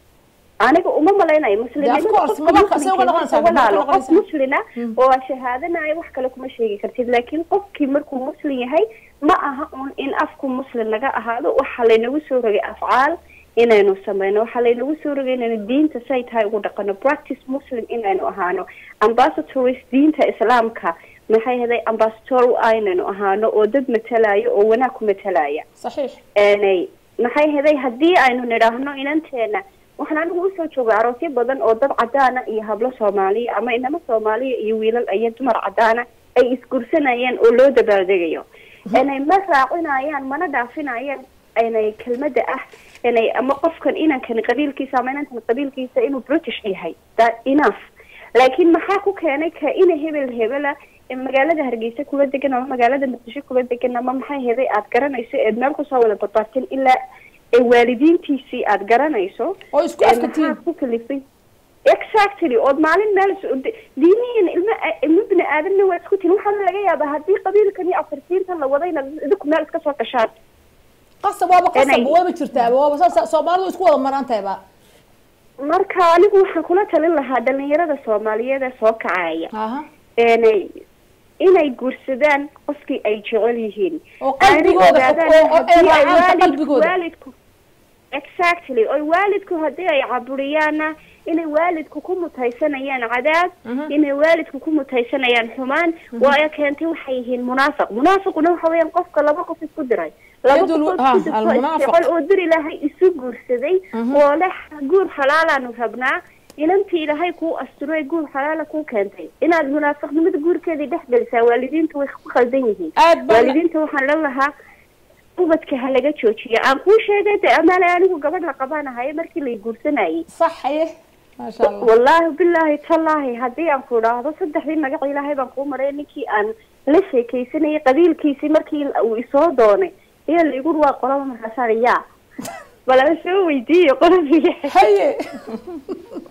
aniga uma malaynayo of muslimnimada course, qofka maba- say uga muslimka noqonaysaa, marka walaalo maba ka qof muslina oo aad shahaadanayo wax kale kuma sheegi kartid laakiin qofkii markuu muslim yahay ma aha un in afku muslim laga ahaado waxaa laynagu soo rogay afcaal inaynu sameyno waxaa laynagu soo rogay inaynu diinta say tahay ugu dhaqano practice muslim inaynu ahaano ambassadors diinta islaamka maxay haday ambassador u aynaynu ahaano oo dad matalaya oo wanaag ku matalaya saxiix Een, maxay heday haddii aynu nidhaahno inanteena waxaan anigu usoo joogay aroosyo badan oo dad cadaana iyo hablo soomaaliya ama inamo soomaaliya iyo wiilal iyo dumar cadaana ay isgursanayeen oo loo dabaaldegayo inay ma raacinayaan mana dhaafinayaan inay kelmada ah inay ama qofkan inankani qabiilkiisa ama inankan qabiilkiisa inuu british yahay that enough laakiin maxaa ku keenay ka ina hebel hebela ee magaalada hargeysa kula degan ama magaalada muqdisho kula degan ama maxay heday aad garanayso eed meel kusoo wada badbaadsan ilaa ee waalidiintiisii aad garanayso oo isku ee afka maxaa tihiin ku kalifay exactly ood maalin meel is- de- diinihiina ilma ilmo bini aadamna waa isku tihin waxaa laga yaabaa haddii qabiilkan iyo afirsiinta la wadayna idinku meel iska soo gashaan qasab waaba qasab Inay- wayba jirtaaba waaba saas soomaalidu isku wada maran tahayba marka anigu waxaan kula talin lahaa dhalinyarada soomaaliyeed ee soo kacaya aha inay inay guursadaan qofkii ay jecel yihiin oo qalbigooda Aanay ogaadaan oo- oo ay haddii ay raacaan waalidku- qalbigooda. waalidku exactly oo waalidku haddii ay caburiyaanna inay waalidku ku mutaysanayaan cadaab inay waalidku ku mutaysanayaan xumaan waayo keentay waxay yihiin munaafiq munaafiquna waxa weeyaan qofka laba qof isku diray laba Yadul- qof ah, oo isku dirtay oo almunaafiq. isjecel oo dir ilaahay isu guursaday oo leh guur xalaalaanu rabnaa inantii ilaahay kuu asturay guur xalaala kuu keentay inaad munaafiqnimada guurkeedii dhex gelisaa waalidiintu way ku khaldan yihiin aad baa waalidiinta waxaan la lahaa ubadka ha laga joojiyo aan kuu sheegay de amaale anigu gabadh la qabanahaya markii lay guursanayay sax haye maasha allah wallaahi bilaahi tallaahi haddii aan ku idhaahdo saddexdii magac ilaahay baan kuu maray ninkii aan la sheekaysanayay qabiilkiisii markii uu isoo doonay ayaa laigu waa qolaba markaasaan yaa bal aan soo weydiiyo qolabiga haye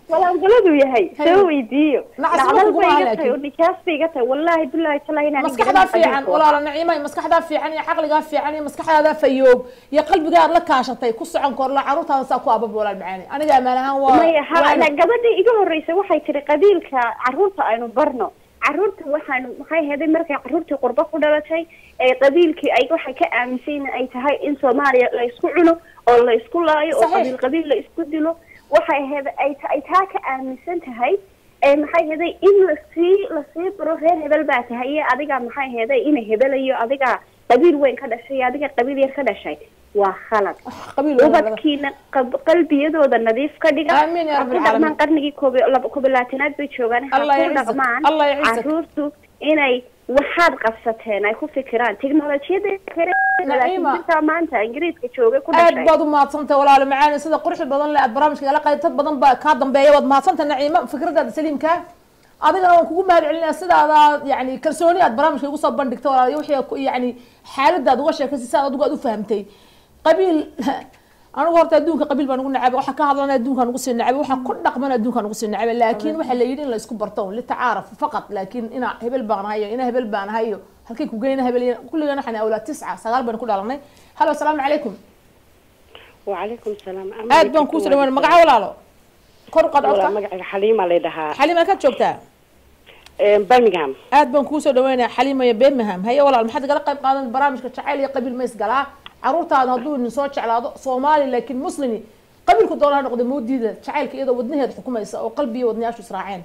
walaangaladu yahay Haye. soo weydiiyo Nacas ma nacdal kugu bay aha iga laakiin. tahay oo nijaas bay iga tahay wallaahi bilaahi talaahi inaan maskaxdaa fiican walaala naciimay maskaxdaa fiican iyo caqligaa fiican iyo maskaxdaada fayoob iyo qalbigaad la kaashatay ku socon korla caruurtaada saa ku abab walaal macaani aniga amaan ahaan waa maya ha waa- gabadhii iga horreysay waxay tiri qabiilka caruurta aynu barno caruurta waxaanu maxay heday markay caruurtii qurbo ku dhalatay ee qabiilkii ay waxay ka aaminsan yihiin ay tahay in soomaaliya la isku cuno oo la isku laayo oo Saxiix. qabiil qabiil la isku dilo waxay heda ay ta- ay taa ka aaminsan tahay ee maxay heday in lasii lasii baro reer hebel baa tahay iyo adiga maxay heday ina hebelayo adiga qabiil weyn ka dhashay iyo adiga qabiil yar ka dhashay waa khalad qabiil walaala. ubadkiina qab- qalbiyadooda nadiif ka dhiga Amiin ya ha rabbil ku dhaqmaan caalamiin. qarnigii koob iyo laba- koob iyo labaatanaad bay joogaan ha Allah ku yacizzak. dhaqmaan Allah yacizzak. caruurtu inay waxaad qabsateen ay ku fikiraan teknolojiyada kale Naciima. jirtaa maanta ingiriiska joogay ku aad dhashay baad u mahadsantahay walaalo macaani sida quruxda badan le aad barnaamijka igala qayb dad badan baa kaa dambeeya waad mahadsantahay naciima fikradaada saliimka adigana waan kugu mahad celinaya sidaada yani kalsooni aad barnaamijka igu soo bandhigtay walaal wixii ku yani xaaladaad uga sheekaysay si aad adigu aad u fahamtay qabiil anigu horta adduunka qabiil baan ugu nacabay waxa ka hadlana adduunkaan ugu sii nacabay waxa ku dhaqman adduunkaan ugu sii nacabay laakiin waxa la yidhi in la isku barto litacaaraf faqad laakiin ina hebel baan hayo ina hebel baan hayo halkay ku geyna hebel kulligana waxaan awlaad tisca sagaal baan ku dhalanay halo asalaamu calaykum وعليكم السلام aad baan kuu soo dhawaana magaca walaalo kor u qaad ولا codka مقعد حليمة اللي دها xaliima ka joogtaa برمنغهام aad baan kuu soo dhaweynaya xaliima iyo birmingham haye walaal maxaad igala qayb qaadan barnaamijka jacayl iyo qabiil ma isgalaa caruurtaada hadduu idin soo jeclaado soomaali laakiin muslimi qabiilku doona ha noqda moodiida jacaylka iyadoo wadnaheeda xukumaysa oo qalbi iyo wadnayaashu israaceen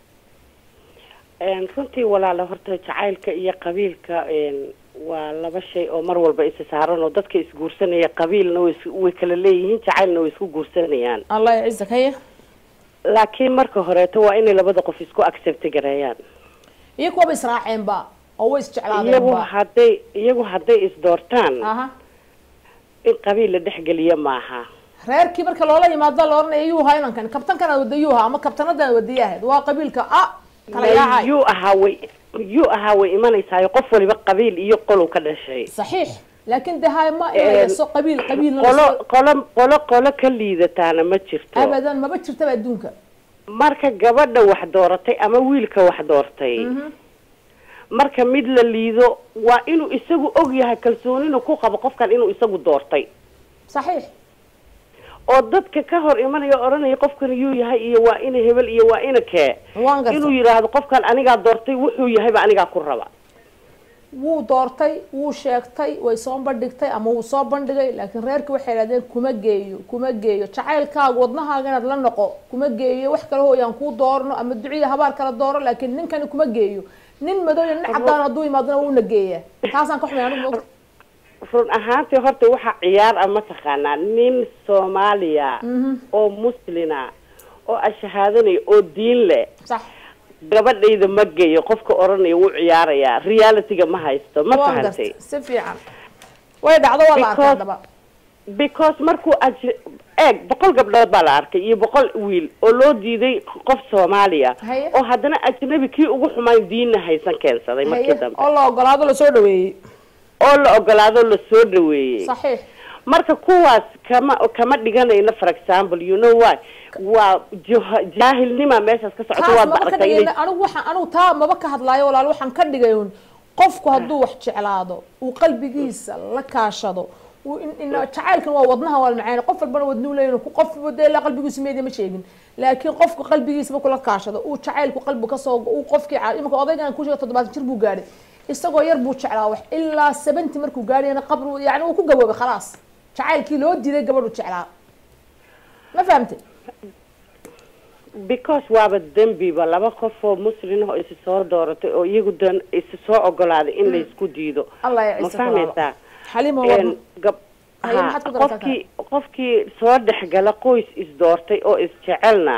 runtii walaala horta jacaylka iyo qabiilka een, waa laba shay oo mar walba isa saaran oo dadka isguursanaya qabiilna way is- way kala leeyihiin jacaylna way isku guursanayaan allah yacizak haye laakiin marka horeeto waa inay labada qof isku accept gareeyaan iyo kuwaba israaceenba oo way iyagu isjeclaadeenba hadday iyagu hadday isdoortaan aha in qabiil la dhexgeliya maaha reerkii marka loola yimaado la oranaya yuuha inankan kabtankanaad wada yuuha ama kabtanadaan wadayahayd waa qabiilka a kala yaacay yuu ahaa way yuu ahaa way imanaysaayo qof waliba qabiil iyo qolow ka dhashay صحيح لكن ده هاي ما إيه سو قبيل قبيل qolo qolo qolo qolo ka liidataana ma jirto ابدا ما بتشر تبع دونك marka gabadha wax dooratay ama wiilka wax doortay marka mid la liido waa inuu isagu og yahay kalsoonina ku qabo qofkan inuu isagu doortay صحيح oo dadka ka hor imanaya oo odhanaya qofkan yuu yahay iyo waa ina hebel iyo waa ina kee waan inuu gartay yidhaahdo qofkan anigaa doortay wuxuu yahayba anigaa ku raba wuu doortay wuu sheegtay way soo bandhigtay ama wuu soo bandhigay laakiin reerki waxay idhahdeen kuma geeyo kuma geeyo jacaylkaaga wadnahaaga inaad la noqo kuma geeyo wax kale hooyaan kuu doorno ama duciya habaar kala dooro laakiin ninkani kuma geeyo nin madow iyo nin cadaan hadduu yimaadona wuuna geeya taasaan ka xumay anigu maogta run ahaantii horta waxaa ciyaar ah mataqaanaa nin soomaaliya oo muslina oo ashahaadanaya oo diin leh sax gabadhayda ma geeyo qofka odhanaya wuu ciyaarayaa realityga ma haysto ma waan fahantay gartay si fiican way dhacdo waa la arkay Because- haddaba because markuu aj eeg boqol gabdhood baa la arkay iyo boqol wiil oo loo diiday qof soomaaliya Haye. oo haddana ajnabi kii ugu xumaan diinna haysan keensaday markii haye dambe oo la ogolaado lasoo dhaweeyey oo la ogolaado la soo dhaweeyey saxiix marka kuwaas kama kama dhiganayno for example you know why waa jah- jaahilnima meeshaas ka socoto taas waad maba ka aragtay dhigayna inay anigu waxaan anigu taa maba ka hadlaayo walaal waxaan ka dhigay un qofku hadduu wax jeclaado uu qalbigiisa la kaashado uu in- in- jacaylkan waa wadnaha waa macaan qof walbana wadnuu leeyahay ku qof wada ilaa qalbigiisu meediya ma sheegin laakiin qofku qalbigiisa markuu la kaashado uu jacaylku qalbi kasoo uu qofkii ca- imika odaygan ku sheega toddobaatan jir buu gaadhay isagoo yar buu jeclaa wax ilaa seventy markuu gaadhayna qabri yani uu ku gaboobay khalaas jacaylkii loo diiday gabadhu jeclaa ma fahamtay because waaba dembiba laba qof oo muslin ah oo isi soo dooratay oo iyagu dan isi soo ogolaaday in laysku diido allah ya ma ciise fahmaysaa xalima Een, waa gab Haye, ha, maxaad ku daraysaa qofkii qofkii soo dhexgala qoys isdoortay oo isjecelna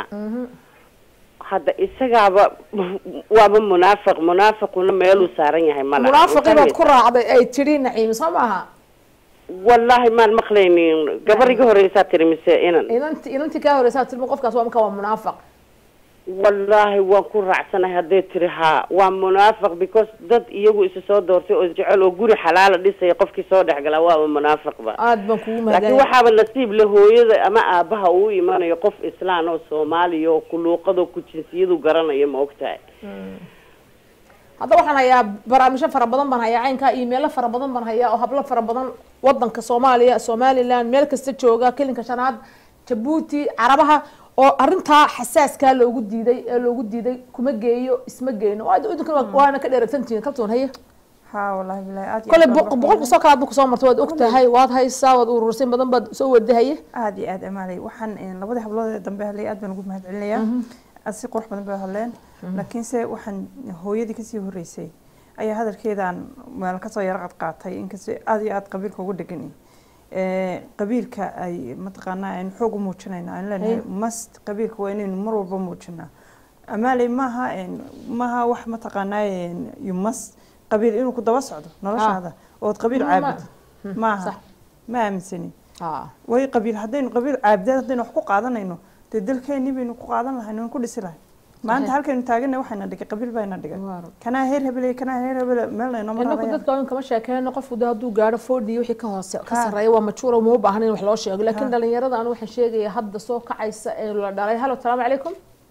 hadda isagaaba waaba munaafiq munaafiquna meeluu saaran yahay ma laha munaafiqii baad Ma ku raacday ay tidhi naciim soo maaha wallaahi maan maqlaynin gabar iga horeysaa tiri mise inan inanti inantii kaa horeysaa tilma qofkaas waa marka waa munaafiq wallaahi waan ku raacsanahay hadday tiri haa waa munaafiq because dad iyagu isa soo doortay oo isjecel oo guri xalaala dhisaya qofkii soo dhex galaa waaba munaafiqba aad baan kugu laakiin mahadcelin waxaaba nasiib le hooyada ama aabaha uu imanayo qof islaan oo soomaaliya oo ku luuqado ku jinsiyadu garanayo ma ogtahay hadda waxaan hayaa barnaamijyo fara badan baan hayaa caynkaa iyo meelo fara badan baan hayaa oo hablo fara badan wadanka soomaaliya somaliland meel kasta jooga kelinka shanaad jabuuti carabaha oo arintaa xasaaskaa loogu diiday ee loogu diiday kuma geeyo isma geyno waa idinka waana ka dheeragsantihiin kaltoon haye haa wallaahi bilaahi aad iyo kole aad baan ugu boqolka soo kalaad ba kusoo martay waad ogtahay waad haysaa waad urursay badan baad soo wadahaye aad iyo aad amaalay waxaan een, labadii hablood ee dambe hadlay aad baan ugu mahad celinayaa aad si qurux badan bay hadleen laakiinse waxaan hooyadii kasii horeysay ayaa hadalkeedaan meel kasoo yara qad qaatay inkastoo aad iyo aad qabiilka ugu dhegani Eh, qabiilka ay mataqaanaa aynu xoog u muujinayna aan leenahay Hey. mast qabiilka waa inaynu mar walba muujinaa amaaley maaha een, maaha wax mataqaanaa een, you must qabiil inuu ku daba socdo noloshaada ood qabiil Ma- ma- caabud maaha sax. ma aaminsani Ah. way qabiil haddaynu qabiil caabdeed haddaynu wax ku qaadanayno dee dalkeenii baynu ku qaadan lahayn waan ku dhisi lahay maanta halkaynu taagana waxayna dhigay qabiil bayna dhigay Waar. kanaa heer hebele kanaa heer hebele meelna inoo inaku maraya dadka in kama sheekeyno qofku de hadduu gaaro foodhi wixii ka hoose ka Ha. sarreeya waa majuura uma u baahan in wax loo sheego laakiin Ha. dhalinyarada anu waxaan sheegaya hadda soo kacaysa ee la dhalay halo salaamu calaykum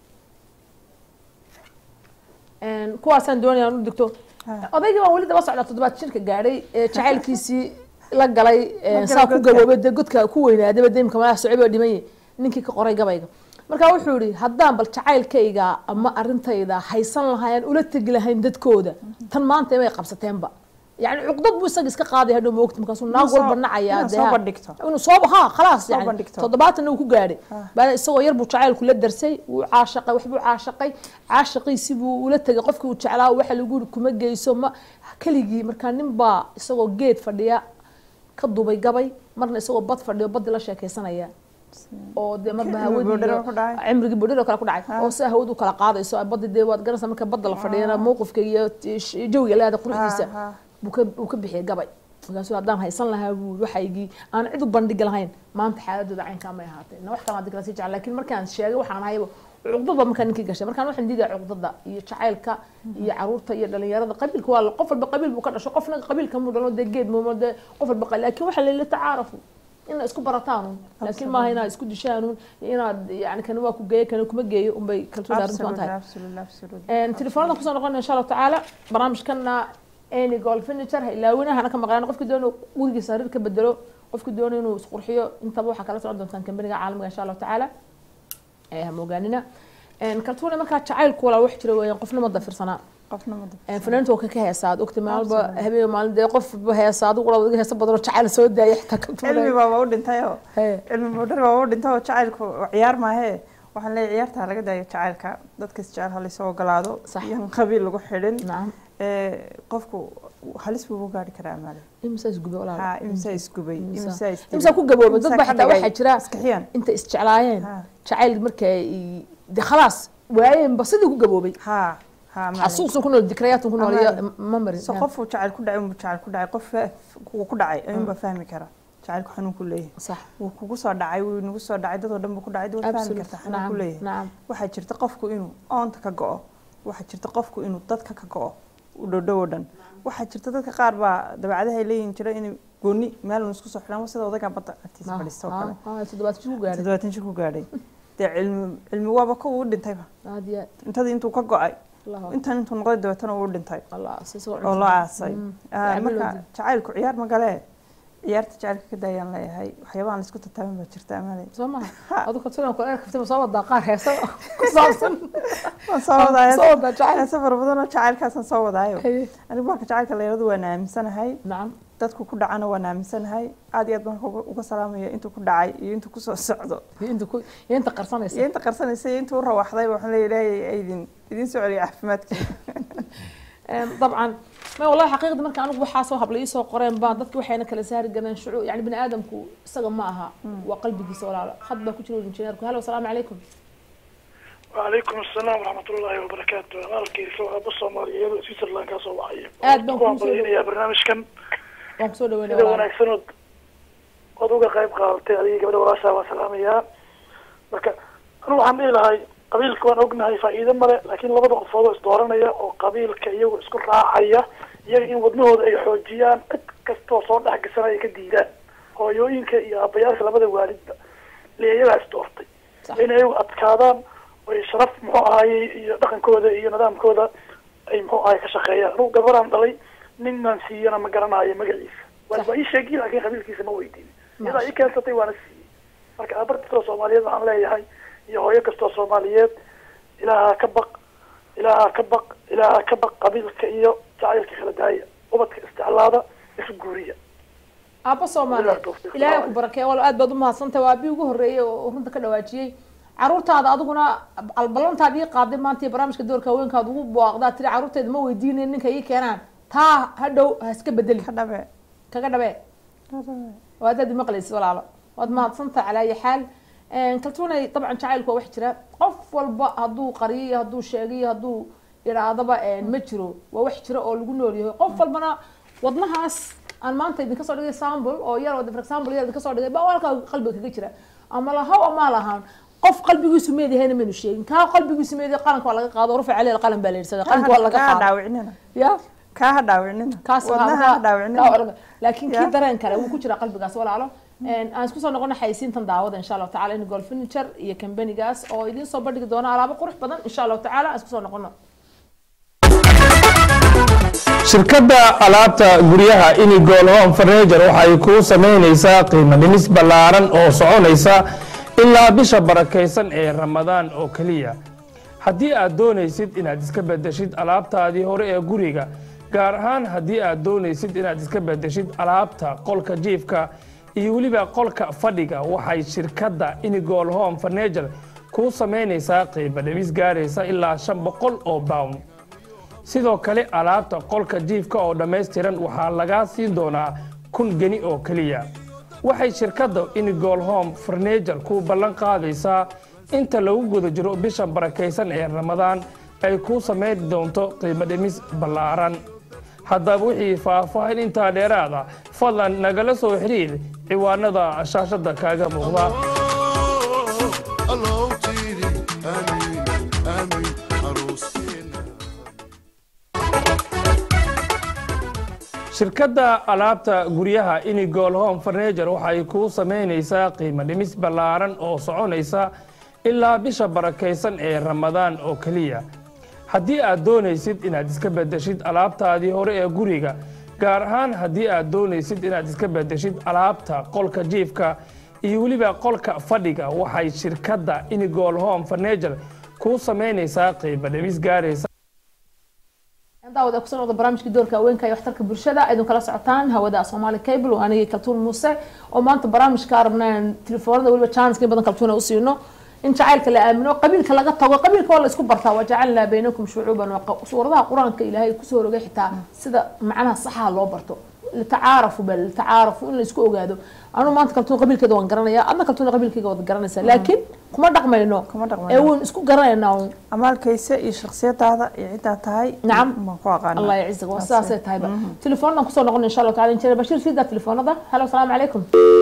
Een, kuwaasaan doonaya anu digto Ha. odaygii baan weli daba socdaa toddobaad jirka gaadhay ee jacaylkiisii la galay ee, galay saa ku godka. gaboobay dee godka ku weynaadaba deemka madax socib oo dhimay ninkii ka qoray gabayga marka wuxuu yihi haddaan bal jacaylkayga ama arintayda haysan lahayn ula tegi lahayn dadkooda tan maanta imay qabsateenba yani cuqdad buu isaga iska qaaday hadhow moogta markaasuu naag soo- walba nacayaa inaad dee soo ha- bandhigto. inuu soo ha khalaas Soo yani bandhigto. toddobaatan uu ku gaadhay Ha. baa isagoo yar buu jacaylku la darsay wuu caashaqay waxbuu caashaqay caashaqiisi buu ula tegay qofkii uu jeclaa waxa lagu yiri kuma geyso ma keligii markaa nin baa isagoo geed fadhiya ka dubay gabay marna isagoo bad fadhiyo baddi la sheekaysanaya oo dee marba Cimrigii boodharo hawadii ku dhacay. cimrigii bodhiro kale ku dhacay Ha. oo sida hawadu kala qaadayso baddi dee waad garanaysaa marka badda la fadhiyana mowqifka iyo t- sh- jawiga leeda quruxdiisa Ha, ha. buu ka buu ka bixiyay gabay markaasuu haddaan haysan lahaa buu waxaygii aan cid u bandhigi lahayn maanta xaaladooda caynkaa may ahaatee na wax kale hadii kala sii jecel laakiin markaan sheegay waxaan hayaba cuqdada markaa ninkii gashay markaan waxaan diidaya cuqdada iyo jacaylka iyo caruurta iyo dhalinyarada qabiilka waa la- qof walba qabiil buu ka dhasho qofna qabiilka muu dhalo dee geed muumo dee qof walba qa- laakiin waxaa layla tacaarafu ina isku barataanun laakiin maaha inaad isku dishaanun iyo inaad yani kana waa ku geeyo kana kuma geeyo unbay kalsooni arrintu aan tahay Absolutely, absolutely. telefoonada kusoo noqona insha allahu tacaala barnaamijkana any gold furniture ha ilaawinaha hana ka maqlaan qofki doono gurigiisa harir ka bedelo qofki doono inuu isqurxiyo intaba waxaa kala socon doontaan kambaniga caalamiga insha allahu tacaala ee ha moogaanina kaltuuna markaa jacaylku walaa wax jira weeyaan qofna ma dafirsanaa qofna ma dab- fanaaniinta waa ka ka heesaa ad ogta maalba Absolutely. habeen maalin dee qofba heesa adigu wala wadiga heesa badanoo jacayl soo daaya xitaa cilmi kaltuuna baaba u dhintayoo Hee. cilmi boodhar baaba u dhintay oo jacaylku ciyaar maahee waxaan leeyahay ciyaarta ha laga daayo jacaylka dadkas jecel ha laysoo ogolaado Sax. iyan qabiil lagu xidhin nacam Eh, qofku halis buu u gaari karaa maale imisa isgube walaal ha imsaa isgubay Imisa- imsaa isdilay, imisa ku gaboobay dad imsaa baa ka xitaa dhigay waxaa jira iskaxiyaan inta isjeclaayeen Ha. jacayl markay de khalaas waayeenba sidii ku gaboobay ha ha maale. xasuusun ku nool dikrayaatun ku nool iyo Amaale. memory so qofuu jacayl ku dhacay unbuu jacayl ku dhacay qof fa- kuwa ku dhacay ayuunbaa fahmi kara jacaylku xanuun ku leeyahay sax wuu kugu soo dhacay wuu nagu soo dhacay dadoo dhan buu ku dhacay dad waad fahmi absolute kartaa xanuun ku nacam leeyahay nacam waxaa jirta qofku inuu oonta ka go-o waxaa jirta qofku inuu dadka ka go-o u dhowdhow oo dhan waxaa jirta dadka qaar baa dabeecadaha ay leeyihin jira inay gooni meel un isku soo xidhaan sida odagaa badda agtiisa fadhiista oo kale toddobaad ku gaadhay toddobaatan jir ku gaadhay dee cilmi cilmi waaba kuwa u dhintayba aad iyo aad intadii intuu ka go-ay Allah intan intuu noqday dabeetana uu dhintay Allah si soo oo loo aasay Mm. Ah, Gacmo marka loo dil. jacaylku ciyaar ma galee ciyaarta jacaylka ka daayaan leeyahay waxyaabahan laisku tataaban baa jirta amale soo maha adu kaltuuna ku dheer kaftay ma soo wadaa qaar heesa ku saabsan waan soo wadaayo soo wadaa jacayl heese fara badan oo jacaylkaasaan soo wadaayo Haye. anigu marka jacaylka layirahdo waan aaminsanahay nacam dadku ku dhacana waan aaminsanahay aad iyo aad baan uga- uga salaamaya intuu ku dhacay iyo intuu kusoo socdo iyo inta ku iyo inta qarsanaysa iyo inta qarsanaysa iyo intuu u rawaxdayba waxaan leeyahay ilaahay idin idin soo celiya caafimaadkiina طبعا ما والله حقيقة marka anigu waxaa soo habla ii soo qoreen baa dadki waxayna kala saari galeen shucuur yani bini aadamku isaga ma aha waa qalbigiisa walaalo had baa ku jira injineerku halo asalaamu calaykum وعليكم السلام ورحمة الله وبركاته أنا الكيسو أبو الصومالية يدو سويسرلاند كاسو وعي آد بان كون سو يا برنامج كان waan kusoo dhaweynaya إذا walaalo وناكسنود وضوغا قيب قالتي علي قبل وراسا وسلامية marka anu waxaan dhihi lahay qabiilka waan ognahay faa'iido male laakiin labada qofood oo isdooranaya oo qabiilka iyagu isku raacaya iyaga in wadnahooda ay xoojiyaan cid kastoo soo dhex gasana ay ka diidaan hooyooyinka iyo aabayaasha labada waalidba le iyagaa isdoortay in iyagu adkaadaan ay sharaf muxuu ahaaye iyo dhaqankooda iyo nidaamkooda ay muxuu ahaye ka shaqeeyaan anugu gabaraan dhalay ninaan siiyana ma garanayo magaciisa waa waa ii sheegi laakiin qabiilkiisa ma weydiin iyadaa ii keensatay waana siiyey marka aabar kastoo soomaaliyeed waxaan leeyahay iyo hooyo kastoo soomaaliyeed ilaaha ka baq ilaaha ka baq ilaaha ka baq qabiilka iyo jacaylka kala daaya ubadka isticlaada isu guuriya aabba soomaaliyeed ilaahay ku barakeeya wal aad baad umahadsantahay waa abii ugu horreeyey oo runta ka dhawaajiyey caruurtaada adiguna ballantaad ii qaaday maanta iyo barnaamijka doorka haweenkaad ugu booqdaa tiri caruurteeda ma weydiinayn ninka ii keenaan taa hadhow ha iska bedeli ka dhabe kaga dhabe waad aad maqlaysid walaalo waad mahadsantahay calaa ayi xaal kaltuunay dabcan jacaylku waa wax jira qof walba hadduu qariyo iyo hadduu sheegay iyo hadduu idhaahdaba ma jiro waa wax jira oo lagu nool yahay qof walbana wadnahaas aan maanta idinka soo dhigay sample oo yar oo for example yar idinka soo dhigay baa halkaa qalbiga kaga jira ama lahaw ama lahaan qof qalbigiisu meedahayna maynu sheegin kaa qalbigiisu meedahay qalanka waa laga qaado rufa caleel qalan baa la yidhsada qalanka waa laga kaa qaado dhaawicnina ya kaa ha dhaawicnina kaas wadnaha ha dhaawicnina laakiin Ya. kii dareen kale wuu ku jira qalbigaas walaalo aan isku soo noqono xayisiintan daawada insha allahu tacala in golf furniture iyo kambanigaas oo idiin soo bandhigi doona alaabo qurux badan insha allahu tacala aan isku soo noqono shirkadda alaabta guryaha inigol home furniture waxay kuu samaynaysaa qiimo dhimis ballaaran oo soconaysa ilaa bisha barakaysan ee ramadaan oo keliya haddii aad doonaysid inaad iska bedeshid alaabtaadii hore ee guriga gaar ahaan haddii aad doonaysid inaad iska bedeshid alaabta qolka jiifka iyo weliba qolka fadhiga waxay shirkadda inigol home furniture kuu samaynaysaa qiimo dhimis gaaraysa ilaa shan boqol oo pound sidoo kale alaabta qolka jiifka oo dhammaystiran waxaa lagaa siin doonaa kun geni oo keliya waxay shirkadda inigol home furniture ku ballan qaadaysaa inta lagu guda jiro bisha barakaysan ee ramadaan ay kuu samayn doonto qiimo dhimis ballaaran haddaba wixii faahfaahin intaa dheeraada fadlan nagala soo xiriir ciwaanada shaashadda kaaga muuqda الله تيري آمين آمين عروسينا shirkadda alaabta guryaha inigol home furniture waxay kuu samaynaysaa qiimo dhimis ballaaran oo soconaysa ilaa bisha barakaysan ee ramadaan oo keliya haddii aad doonaysid inaad iska bedeshid alaabtaadii hore ee guriga gaar ahaan haddii aad doonaysid inaad iska bedeshid alaabta qolka jiifka iyo weliba qolka fadhiga waxay shirkadda inigol home furniture kuu samaynaysaa qiimo dhimis gaaraysa daawada kusoo noqda barnaamijkii doorka haweenka iyo waxtarka bulshada idin kala socotaan hawada soomaali cable oo anigii kaltuun muuse oo maanta barnaamijka rabnaan telefoonada weliba chanska in badan kaltuuna u siino in jacaylka la aamino qabiilka laga tago qabiilka waa la isku bartaa wajacalnaa baynakum shucuuban wa qa- suuradaha qur-aanka ilaahay kusoo rogay xitaa sida macnaha saxaha loo barto litacaarafu bal litacaarafu in la isku ogaado anu maanta kaltuun qabiilkeeda waan garanaya adna kaltuuna qabiilkeyga waad garanaysaa laakiin kuma dhaqmayno Kuma dhaqmayno. ee waan isku garanaynaa un amaalkaysa iyo shakhsiyadaada iyo ciddaa tahay نعم maan ku aqaana الله يعزك وساسة تايبة تليفوننا كسر نقول إن شاء الله تعالى إن بشير في ذا تليفون هذا هلا السلام عليكم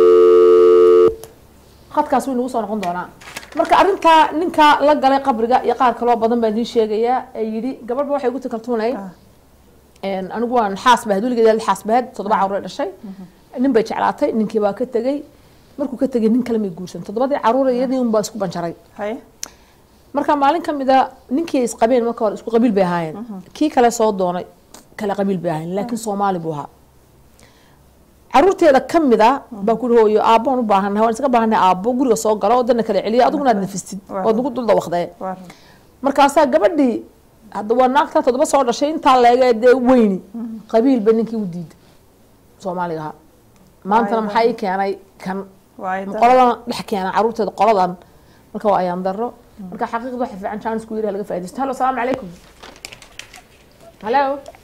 خد كاس وين وصل نقول دونا marka arrinta ninka la galay qabriga iyo qaar kaloo badan baa idiin sheegaya ee yidhi gabadhba waxay ugu takaltuunay anigu waan xaas bahad weligeed xaas bahad toddoba caruur ay dhashay nin bay jeclaatay ninkii baa ka tegey markuu ka tegey nin kale may guursan toddobadii caruur iyadii unbaa isku banjaray haye marka maalin ka mid a ninkii ay isqabeen marka hore isku qabiil bay ahaayeen kii kale soo doonay kale qabiil bay ahaayeen laakiin soomaali buu ahaa caruurteeda ka mid a baa ku hooyo aabboon u baahannahay waan iska baahannahay aabbo guriga soo galo oo dana kala celiya adiguna aad nafistid ood nagu dul dawaqdee waa run. markaasaa gabadhii hadda waa naagta toddoba soo dhashay intaa leega dee weyni qabiilba ninkii u diiday soomaaliga ahaa maantana Waayo. maxaa ii keenay kan Waayo dad- qoladan dhex keena caruurteeda qoladan marka waa ayaan daro marka xaqiiqda waxa fiican jaanisku yiri laga faa'iidaysto halo salaamu calaykum halo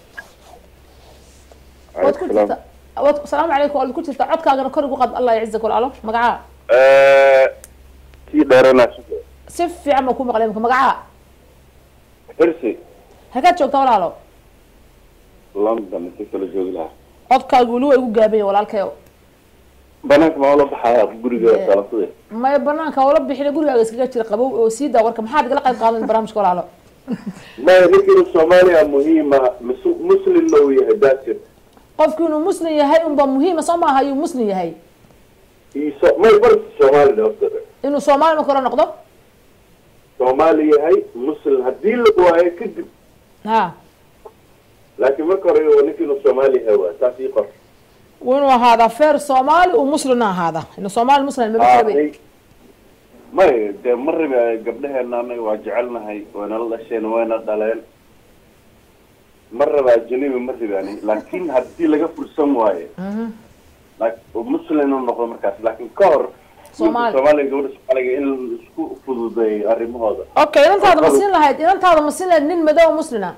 waad ku jirta waad salaamu calaykum waad ku jirta codkaagana kor igu qad allah yacizak walaalo magacaa sii dheerana si fiican baa ku maqlay imika magacaa xirsi hagaad joogtaa walaalo london si kala joogi lahaa codkaagu weli waa igu gaabanya walaalkayo banaanka maa ula baxaya guriga salafade maya banaanka oola bixina gurigaaga iskaga jira qabow oo sii daa warka maxaad igala qayb qaadan barnaamijka walaalo maya ninkiinu soomaaliya muhiima mus- muslimna uu yahay daasir qofki inuu muslim yahay unba muhiima soo maaha ayuu muslim yahay iso may barta soomaali dhaftare inuu soomaali marka hore noqdo soomaali yahay muslim haddii la waayo kadib ha laakiin marka hore waa ninkiinu soomaali yahay waa taas ii qor waa inuu ahaadaa feer soomaali uu muslimna ahaada inuu soomaali muslim maba Ah, rabay ay- may dee ma rabi gabdhaheena anaga waa jecelnahay waynala dhasheen wayna dhaleen ma raba ajanibi ma rabi ani laakiin haddii laga fursan waayo laak- muslim inuu noqdo markaas laakiin ka hor Soomaali. ninka soomaaliga gabadha soomaaliga in isku fududeeyo arrimahooda okay inantaada ma siin lahayd inantaada ma siin lahayd nin madow oo muslina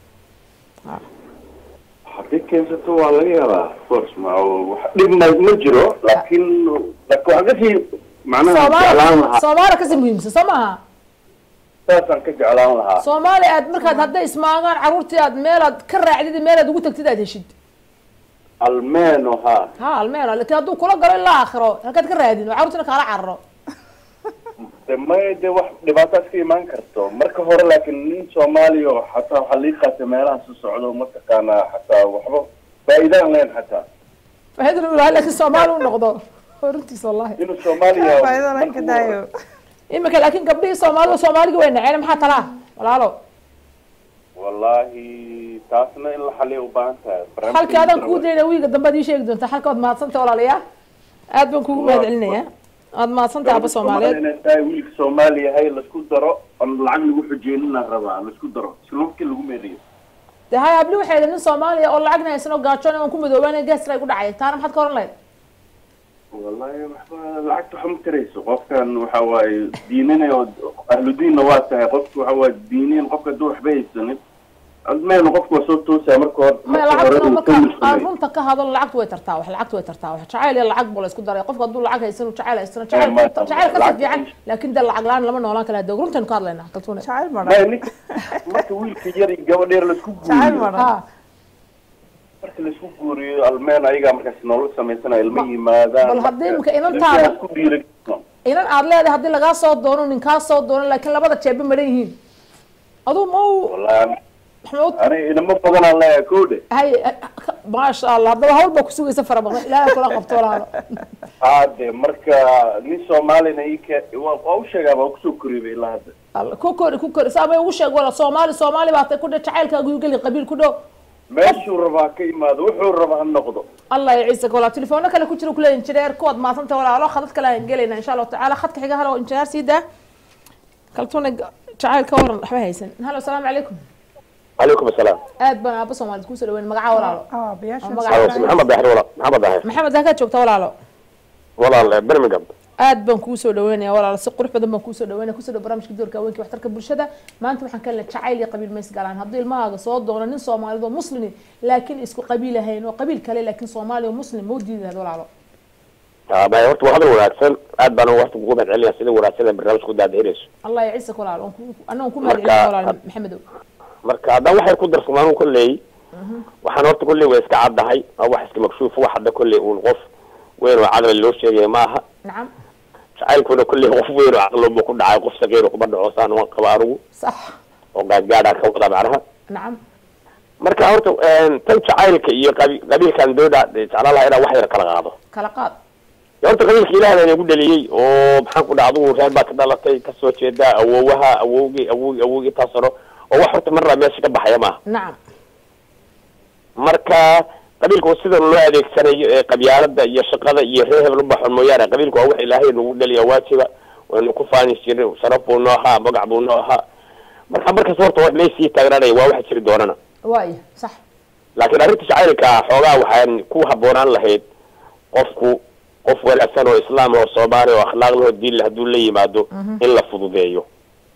haddii keensato waa laga yaabaa of course ma wax dhib ma ma jiro laakiin laakiin waxaan kasii macnaha jeclaan soomaali lahaa soomaali kasii muhiimsan soo maaha saasaan ka jeclaan lahaa soomaali aad markaad hadday ismaagaan carruurtii aad meelaad ka raacdid iyo meelaad ugu tagtid aad heshid almeeno ha ha almeeno laakiin hadduu kula galo ilaa aakhiro halkaad ka raadin oo carruurtiina kaala cararo de may de wax dhibaataas ka imaan karto marka hore laakiin nin soomaaliya oo xataa waxaa lii qaatay meelaha su socdo mataqaanaa xataa waxba faa'iidaan leen xataa faaidana u lahay laakiin soomaali u noqdo runtiis wallahi inuu soomaaliya faa'iido layn ka daayo imika laakiin gabdhihii soomaalida soomaaligi way naceen maxaa talaa walaalo wallaahi taasna in la xaliya u baahan tahay barnaamijka halkii adaan jira kuu waay. dayna wiiga dambe ad ii sheegi doontaa halka waad mahadsantay walaalayaa aad baan kugu mahad celinaya waad mahadsantay aba soomaaliyeed inay tahay wiilka soomaali yahay laisku daro on lacag lagu xujeenina rabaa laisku daro islamkii lagu meeriyo de hay habli waxay idhi nin soomaaliya oo lacagna haysan oo gaajoon aan ku madoobaanay gaasra ku dhacay taana maxaad ka oran lahayd wallahi waxba lacagta waxa ma tarayso qofkan waxa waaye diinina oo ahludiinna waa tahay qofka waxa waaye diiniin qofka hadduu waxba haysanin admeenu qofka waa soo toosaya marka hore maya marka hore lacagtuna uu marka ka aan muslimay. runta ka hadlo lacagtu way tartaa wax lacagtu way tartaa wax jacayl iyo lacag buu la isku daray qofka hadduu lacag haysan uu jacayl haystana jacayl ma- jacayl kasii lacag- fiican laakiin de lacag la-aan lama noolaan kala hadog runtaynu ka hadlaynaa kaltuune jacayl Maya, madhan ninka marka wiilka yar iyo gabadh yar laisku jacayl guuriyo madhan ha marka laisku guuriyo almeen ayagaa markaas nolol samaysana ilma yimaadaan bal haddii marka- imika inantaada- isku dhiirigeliso. inan aad leedahay haddii lagaa soo doono nin kaa soo doono laakiin labada jeeba maran yihiin aduu ma u wallahi maxamed aniga inamo badanaan leeyahay kowdhe hay maasha allah haddaba hawl baa kusugaysa fara badan ilaahay kula qabto walaalo hade marka nin soomaalina ike waa waa u sheegaa baa kusoo koriyba ilaa hadda Alla, ku kori ku kori saamay ugu sheeg wala soomaali soomaali baa tay ku dhe jacaylkaagu yu geli qabiil ku dhow meeshuu rabaa ka imaado wuxuu raba ha noqdo allah ya ciise walaal telefoona kale ku jira kule injineer kuwaad maasanta walaalo khadad kale aan gelayna insha allahu tacaala khadka xiga halo injineer sii daa kaltuuna jacayl ka waran waxba haysan halo asalaamu calaykum عليكم السلام aad baan aaba soomaalid kusoo dhaweyn magacaa walaalo اه بياشن magaca محمد داحر ولا محمد داحر maxamed halkaad joogta walaalo والله برمجم aad baan kuu soo dhaweynaya walaal si qurux badan baan kuu soo dhaweynaya kusoo dhow barnaamijka doorka haweenka iyo waxtarka bulshada maanta waxaan ka leeyahay jacayl iyo qabiil mays galaan haddii ilmahaaga soo doono nin soomaalid oo muslimi laakiin isku qabiil ahayn oo qabiil kale laakiin soomaali oo muslim ma u diidi lahayd walaalo ما horta waa hadal wanaagsan aad baan waqti kugu mahad celinaya sida wanaagsan ee barnaamijka ku daadinayso allah ya ciise walaal waan ku annaga ku mahad celinaya walaal maxamedow marka haddaan waxay ku darsamaan kolley waxaan horta kolley way iska caddahay waa wax iska makshuuf wax hadda kolley uun qof weyn oo cadal loo sheegaya ma aha nacam jacaylkuna kolley qof weyn oo caqloba ku dhacay qof saqiir kuma dhaco saan waan qaba anigu sax oo gaadgaadhaan ka wada macnaha nacam marka horta tan jacaylka iyo qabi- qabiilkan dooda jeclaan lahaa inaan wax yar kala qaado kala qaad dee horta qabiilka ilaahna inagu dhaliyey oo maxaan ku dhaha adugu reer baad ka dhalatay kasoo jeedaa awoowaha awowgii awowgii awowgii intaas hore oo wax horta marnaa meesha ka baxaya maaha nacam marka qabiilka waa sida loo adeegsanayo ee qabyaalada iyo shaqada iyo reer hebel ubaxo mooyaane qabiilka waa wax ilaahay nagu dhaliya waajiba waynu ku faani jirin sharaf buu noo ahaa magac buu noo ahaa marka markas horta wax meysii taagnaanaya waa wax jiri doonana waaya sax laakiin arrinta jacaylka xoogaa waxaan ku habboonaan lahayd qofku qof wanaagsan oo islaam oo soomaali oo akhlaaq leh oo diin leh hadduu la yimaado in la fududeeyo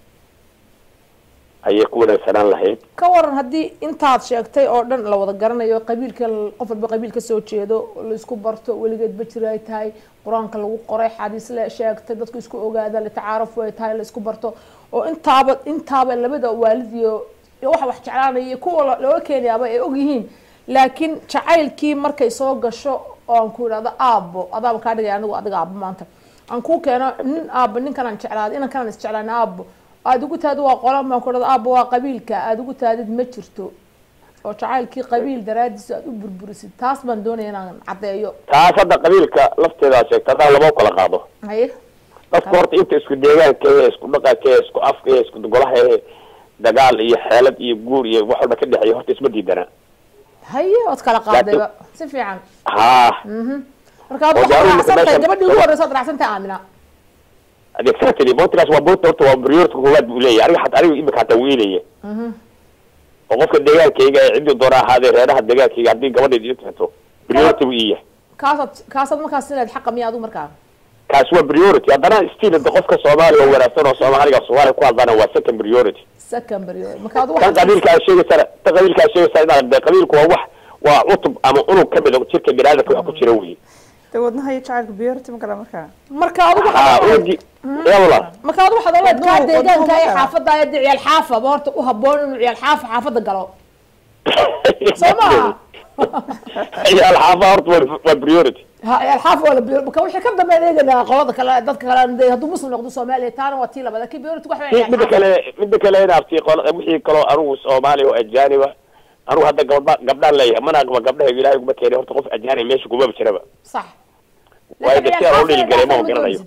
ayay ku wanaagsanaan lahayd ka waran haddii intaad sheegtay oo dhan la wada garanayo qabiilka qof walba qabiil ka soo jeedo la isku barto weligeedba jira ay tahay qur-aanka lagu qoray xadiis la sheegtay dadku isku ogaada litacaaruf ay tahay la isku barto oo intaaba intaaba labada waalid iyo iyo waxa wax jeclaanaya iyo kuwa la- looga keenayaaba ay og yihiin laakiin jacaylkii markay soo gasho oo aan ku idhahdo aabbo adaaba kaa dhigaya anigu adiga aabbo maanta aan kuu keeno nin aabbo ninkanaan jeclaaday inankanaan isjeclaana aabbo aada ugu taadid waa qolan baan ku idhahdo aabbo waa qabiilka aada ugu taadid ma jirto oo jacaylkii qabiil daraadiisa aada u burburisid taas baan doonaya inaan caddeeyo taas hadda qabiilka lafteeda sheegta haddaan lama kala qaado haye dadku horta inta isku deegaanka ee isku dhaqanka ee isku afka ee isku golaha ee dagaal iyo xeelad iyo guur iyo wax walba ka dhexeeya horta isma diidana haye ood kala qaadayba si fiican haa mhm marka aad Oo waxaad daaruu raacsan tahay meeshan- gabadhii ugu horreysa ood raacsan tahay aamina exactly boontigaas waa boonta horta waa priority koowaad buu leeyahay aniga xataa aniga imika hataa wiilaya mhm oo qofka deegaankayga ee ciddii doona ahaadee reeraha deegaankayga haddii gabadheed ii tagto priority buu ii yahay kaasaad kaasaad markaas sidaad xaqa miya adigu markaa kaas waa priority haddana still hada qofka soomaaliya oo wanaagsan oo soomaaliga soomaaliya ku hadlana waa second priority secondary marka adigu kan qabiilka aad sheegaysana tan qabiilka aad sheegaysana inaad de qabiilku waa wax waa cutub ama unug ka mid a jirka biniaadamka wax ku jira wey de wadnaha iyo jacaylka biyorti ma gala markaa marka adigu haa unugii yaa walaal marka adigu waxaad oleed kaa Wadnuhu- deegaanka ee wadnuhu xaafadda ee ciyaal xaafaba horta u habboon inuu ciyaal xaafa xaafadda galo soo maaha ciyaal xaafa horta waa- waa priority ha ciyaal xaafa waa la biyo marka wixii ka dambeyn eeganaa qolada kale dadka kale dee hadduu muslim noqdo soomaaliya taana waa tii labada kii biyorti wax Mi- midda kale midda kale inaabti qol wixii kaloo anugu soomaaliya oo ajaaniba anugu hadda gabdha gabdhaan leeyahay mana aqba gabdhaha ilaahay kuma keenay horta qof ajaanib meesha kumaba jiraba sax waayo de si aan oola dhiilgareey maba garanayo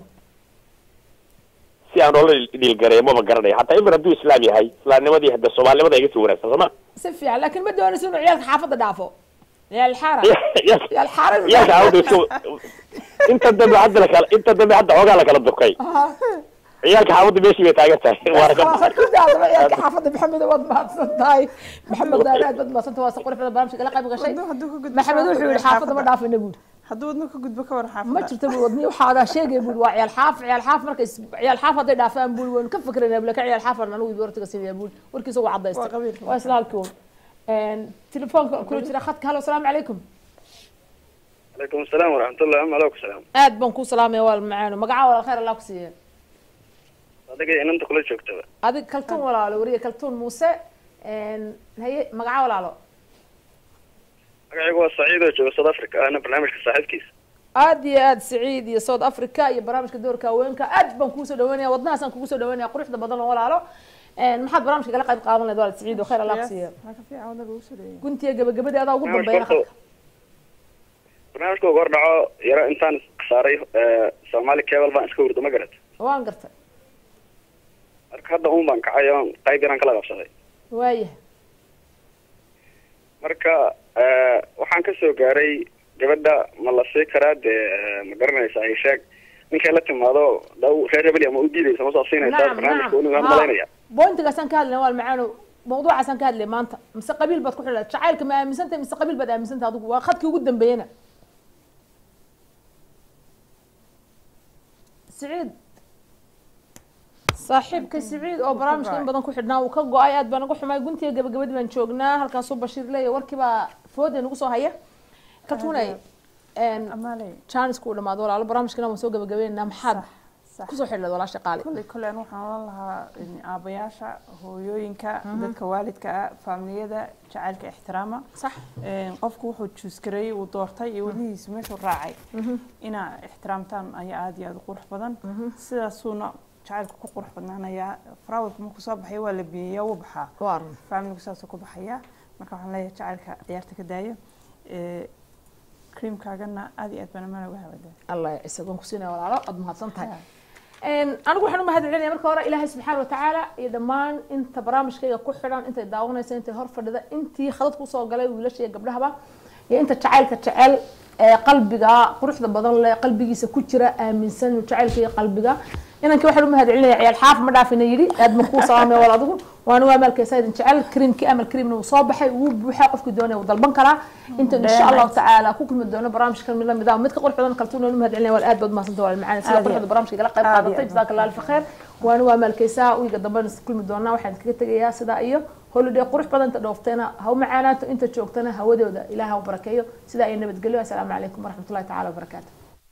si aan oola dhiilgareey maba garanayo hataa imir hadduu islaam yahay islaamnimadii hadda soomaalinimada iga sii wanaagsan sooma si fiican laakiin ma doonayso inuu ciyaalka xaafadda dhaafo ciyaal xaara ciyaal xaara inuu yaalka dhaafo. awdayso inta dambe hadda lakala inta dambe hadda xoogaa lakala durkay Aha. ciyaalka xaafadda meeshii bay taagan tahay waana ka Waa ku daadaba ciyaalka xaafadda maxamed waad mahadsan tahay maxamed daana aad baad mahadsan tahay waa si quruxda barnaamijka la qayb gashay Wadnuhu hadduu ka gudbo maxamed wuxuu yihi xaafadda ma dhaafina buuri hadduu wadnuhu ka gudbo ka war xaafadda ma jirto buu wadnihi waxaa adaa sheegay buuri waa ciyaal xaaf ciyaal xaaf markay is- ciyaal xaaf hadday dhaafaan buuri waynu ka fikranaa bule ka ciyaal xaaf aan anigu hortiga siinaya buuri warkiisa waa Waa cadaystay qabiilka. waa isla halkii un telefoonka kula jira khadka halo asalaamu calaykum calaykum asalaam waraxmatullah ama aleykum salaam aad baan ku salaamaya waa macaano magaca walaal khayr allah ku siiya adiga inanta kula joogtaba adig kaltuun walaalo wariye kaltuun muuse haye magaca walaalo magacaygu waa saciid oo jooga south africa ana barnaamijka saaxiibkiisa aad iyo aad saciid iyo south africa iyo barnaamijka doorka haweenka aad baan kugu soo dhaweynaya wadnahaasaan kugu soo dhaweynaya quruxda badan oo walaalo maxaad barnaamijka kala qayb qaadan lahayd walaal saciid oo khayr allah ku siiya Waa ka fiican wadnaha lagu soo dhaweeyay. guntiga gabagabadii adaa ugu Barnaamijka dambeeyana horta- barnaamijka ugu hordhaco yaro intaan saaray soomaali cable baan iska hurdo ma garat waan gartay marka hadda un baan kacay oon qayb yaraan kala qabsaday waaya marka eh, waxaan ka soo gaaray gabadha ma la sii karaa dee eh, ma garanaysaa ay sheeg ninkay la timaado daw reer hebel ama u diidaysa ma soo siinaysaa nacam barnaamijka nacam weliba aan Ha. malaynaya bointigaasaan ka hadlayna waa macaano mawduucaasaan ka hadlay maanta mise qabiil baad ku xidhay jacaylka ma aaminsantahay mise qabiil baad aaminsantahay adigu waa khadkii ugu dambeeyana siciid saaxiibka siciid oo barnaamijka in badan ku xidhnaa uu ka go-ay aad baan uga xumay guntiga gabagabadii baan joognaa halkaasuu bashiir leeya warkiibaa fooda nagu soo haya kaltuunay Amaaley. jaanisku u dhamaado walaalo barnaamijkana waan soo gabagabeynaa maxaad sax. kusoo xidhleed walaasha qaali kolley kolley anigu waxaan oran lahaa in aabayaasha hooyooyinka dadka waalidka ah faamiliyada jacaylka ixtiraama sax Een, qofku wuxuu juuskareeyey uu doortay iyo wadnihiisa meeshuu raacay inaa ixtiraamtaan ayaa aada iyo aada u qurux badan sidaasuuna jacaylku ku qurux badnaanayaa faraawilku markuu soo baxaya waa la biyeeyaa wuu baxaa waaran faamiligu saasuu ku baxayaa marka waxaan leeyahay jacaylka ciyaarta ka daaya Ee, creamkaagana aada iyo aad baan amaan uga hawadaa allah isagoon ku siinaya walaalo aad mahadsan tahay anigu waxaan u mahad celinaya marka hore ilaahay subxaana watacaala iyo dhammaan inta barnaamijkayga ku xidhan intay daawanaysa intay hor fadhida intii khadad kusoo galay wiilasha iyo gabdhahaba iyo inta jacaylka jecel ee qalbiga quruxda badan leh qalbigiisa ku jira aaminsan inuu jacaylka iyo qalbiga inankii waxaan u mahad celinaya ciyaal xaaf ma dhaafina yidhi aad ma kuu salaamaya wal adigu waana waa maalkaysa idin jecel kriimkii amal kriimna wuu soo baxay wuu buuxaa qofkii doonaya wuu dalban karaa inta insha allahu tacaala ku kulmi doono barnaamijkan mid lamid ah mid ka qurux badan kaltuun waan u mahad celinaya wal aad baad mahadsantahay wal macaan sida Aad iyo quruxda barnaamijka igala qayb aad iyo qaadatay aad jazaaka allah alfa khayr waana waa maalkaysaa wiiga dambena is kulmi doonaa waxaan kaga tegayaa sidaa iyo holiday qurux badan inta dhooftayna ha u macaanaato inta joogtana hawadooda ilaah ha u barakeeyo sidaa iyo nabadgelyo assalaamu calaykum waraxmatullahi tacaala wabarakaatu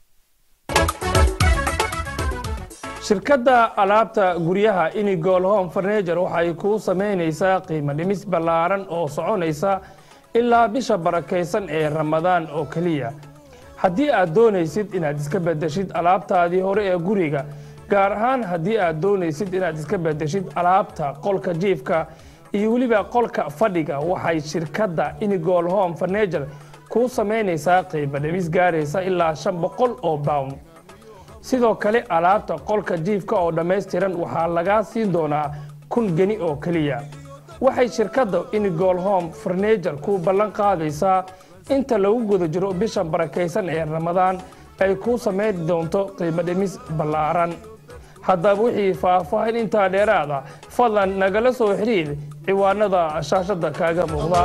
shirkadda alaabta guryaha inigol home furniture waxay kuu samaynaysaa qiimo dhimis ballaaran oo soconaysa ilaa bisha barakaysan ee ramadaan oo keliya haddii aad doonaysid inaad iska bedeshid alaabtaadii hore ee guriga gaar ahaan haddii aad doonaysid inaad iska bedeshid alaabta qolka jiifka iyo weliba qolka fadhiga waxay shirkadda inigol home furniture kuu samaynaysaa qiimo dhimis gaaraysa ilaa shan boqol oo pound sidoo kale alaabta qolka jiifka oo dhammaystiran waxaa lagaa siin doonaa kun geni oo keliya waxay shirkadda inigol home furniture ku ballan qaadaysaa inta lagu guda jiro bisha barakaysan ee ramadaan ay kuu samayn doonto qiimo dhimis ballaaran haddaba wixii faahfaahin intaa dheeraada fadlan nagala soo xidhiir ciwaanada shaashadda kaaga muuqda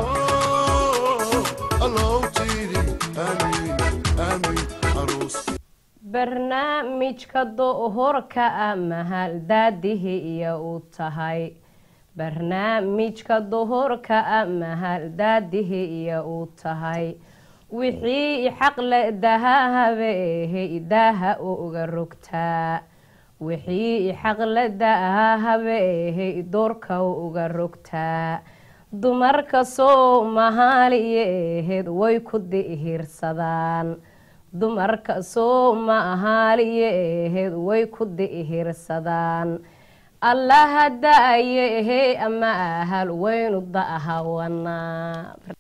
الله تيري آمين آمين عروس barnaamijka dohorka ah mahal daadihi iyo u tahay barnaamijka dohorka ah mahal daadihi iyo u tahay wixii xaqle dahahabehe daaha uga rogtaa wixii xaqle dahahabehe doorka uga rogtaa dumarka soomaaliyeed way ku dihirsadaan dumarka soomaaliyeed way ku dihirsadaan allaha da-ayehe ama ahal waynu da'ahawanaa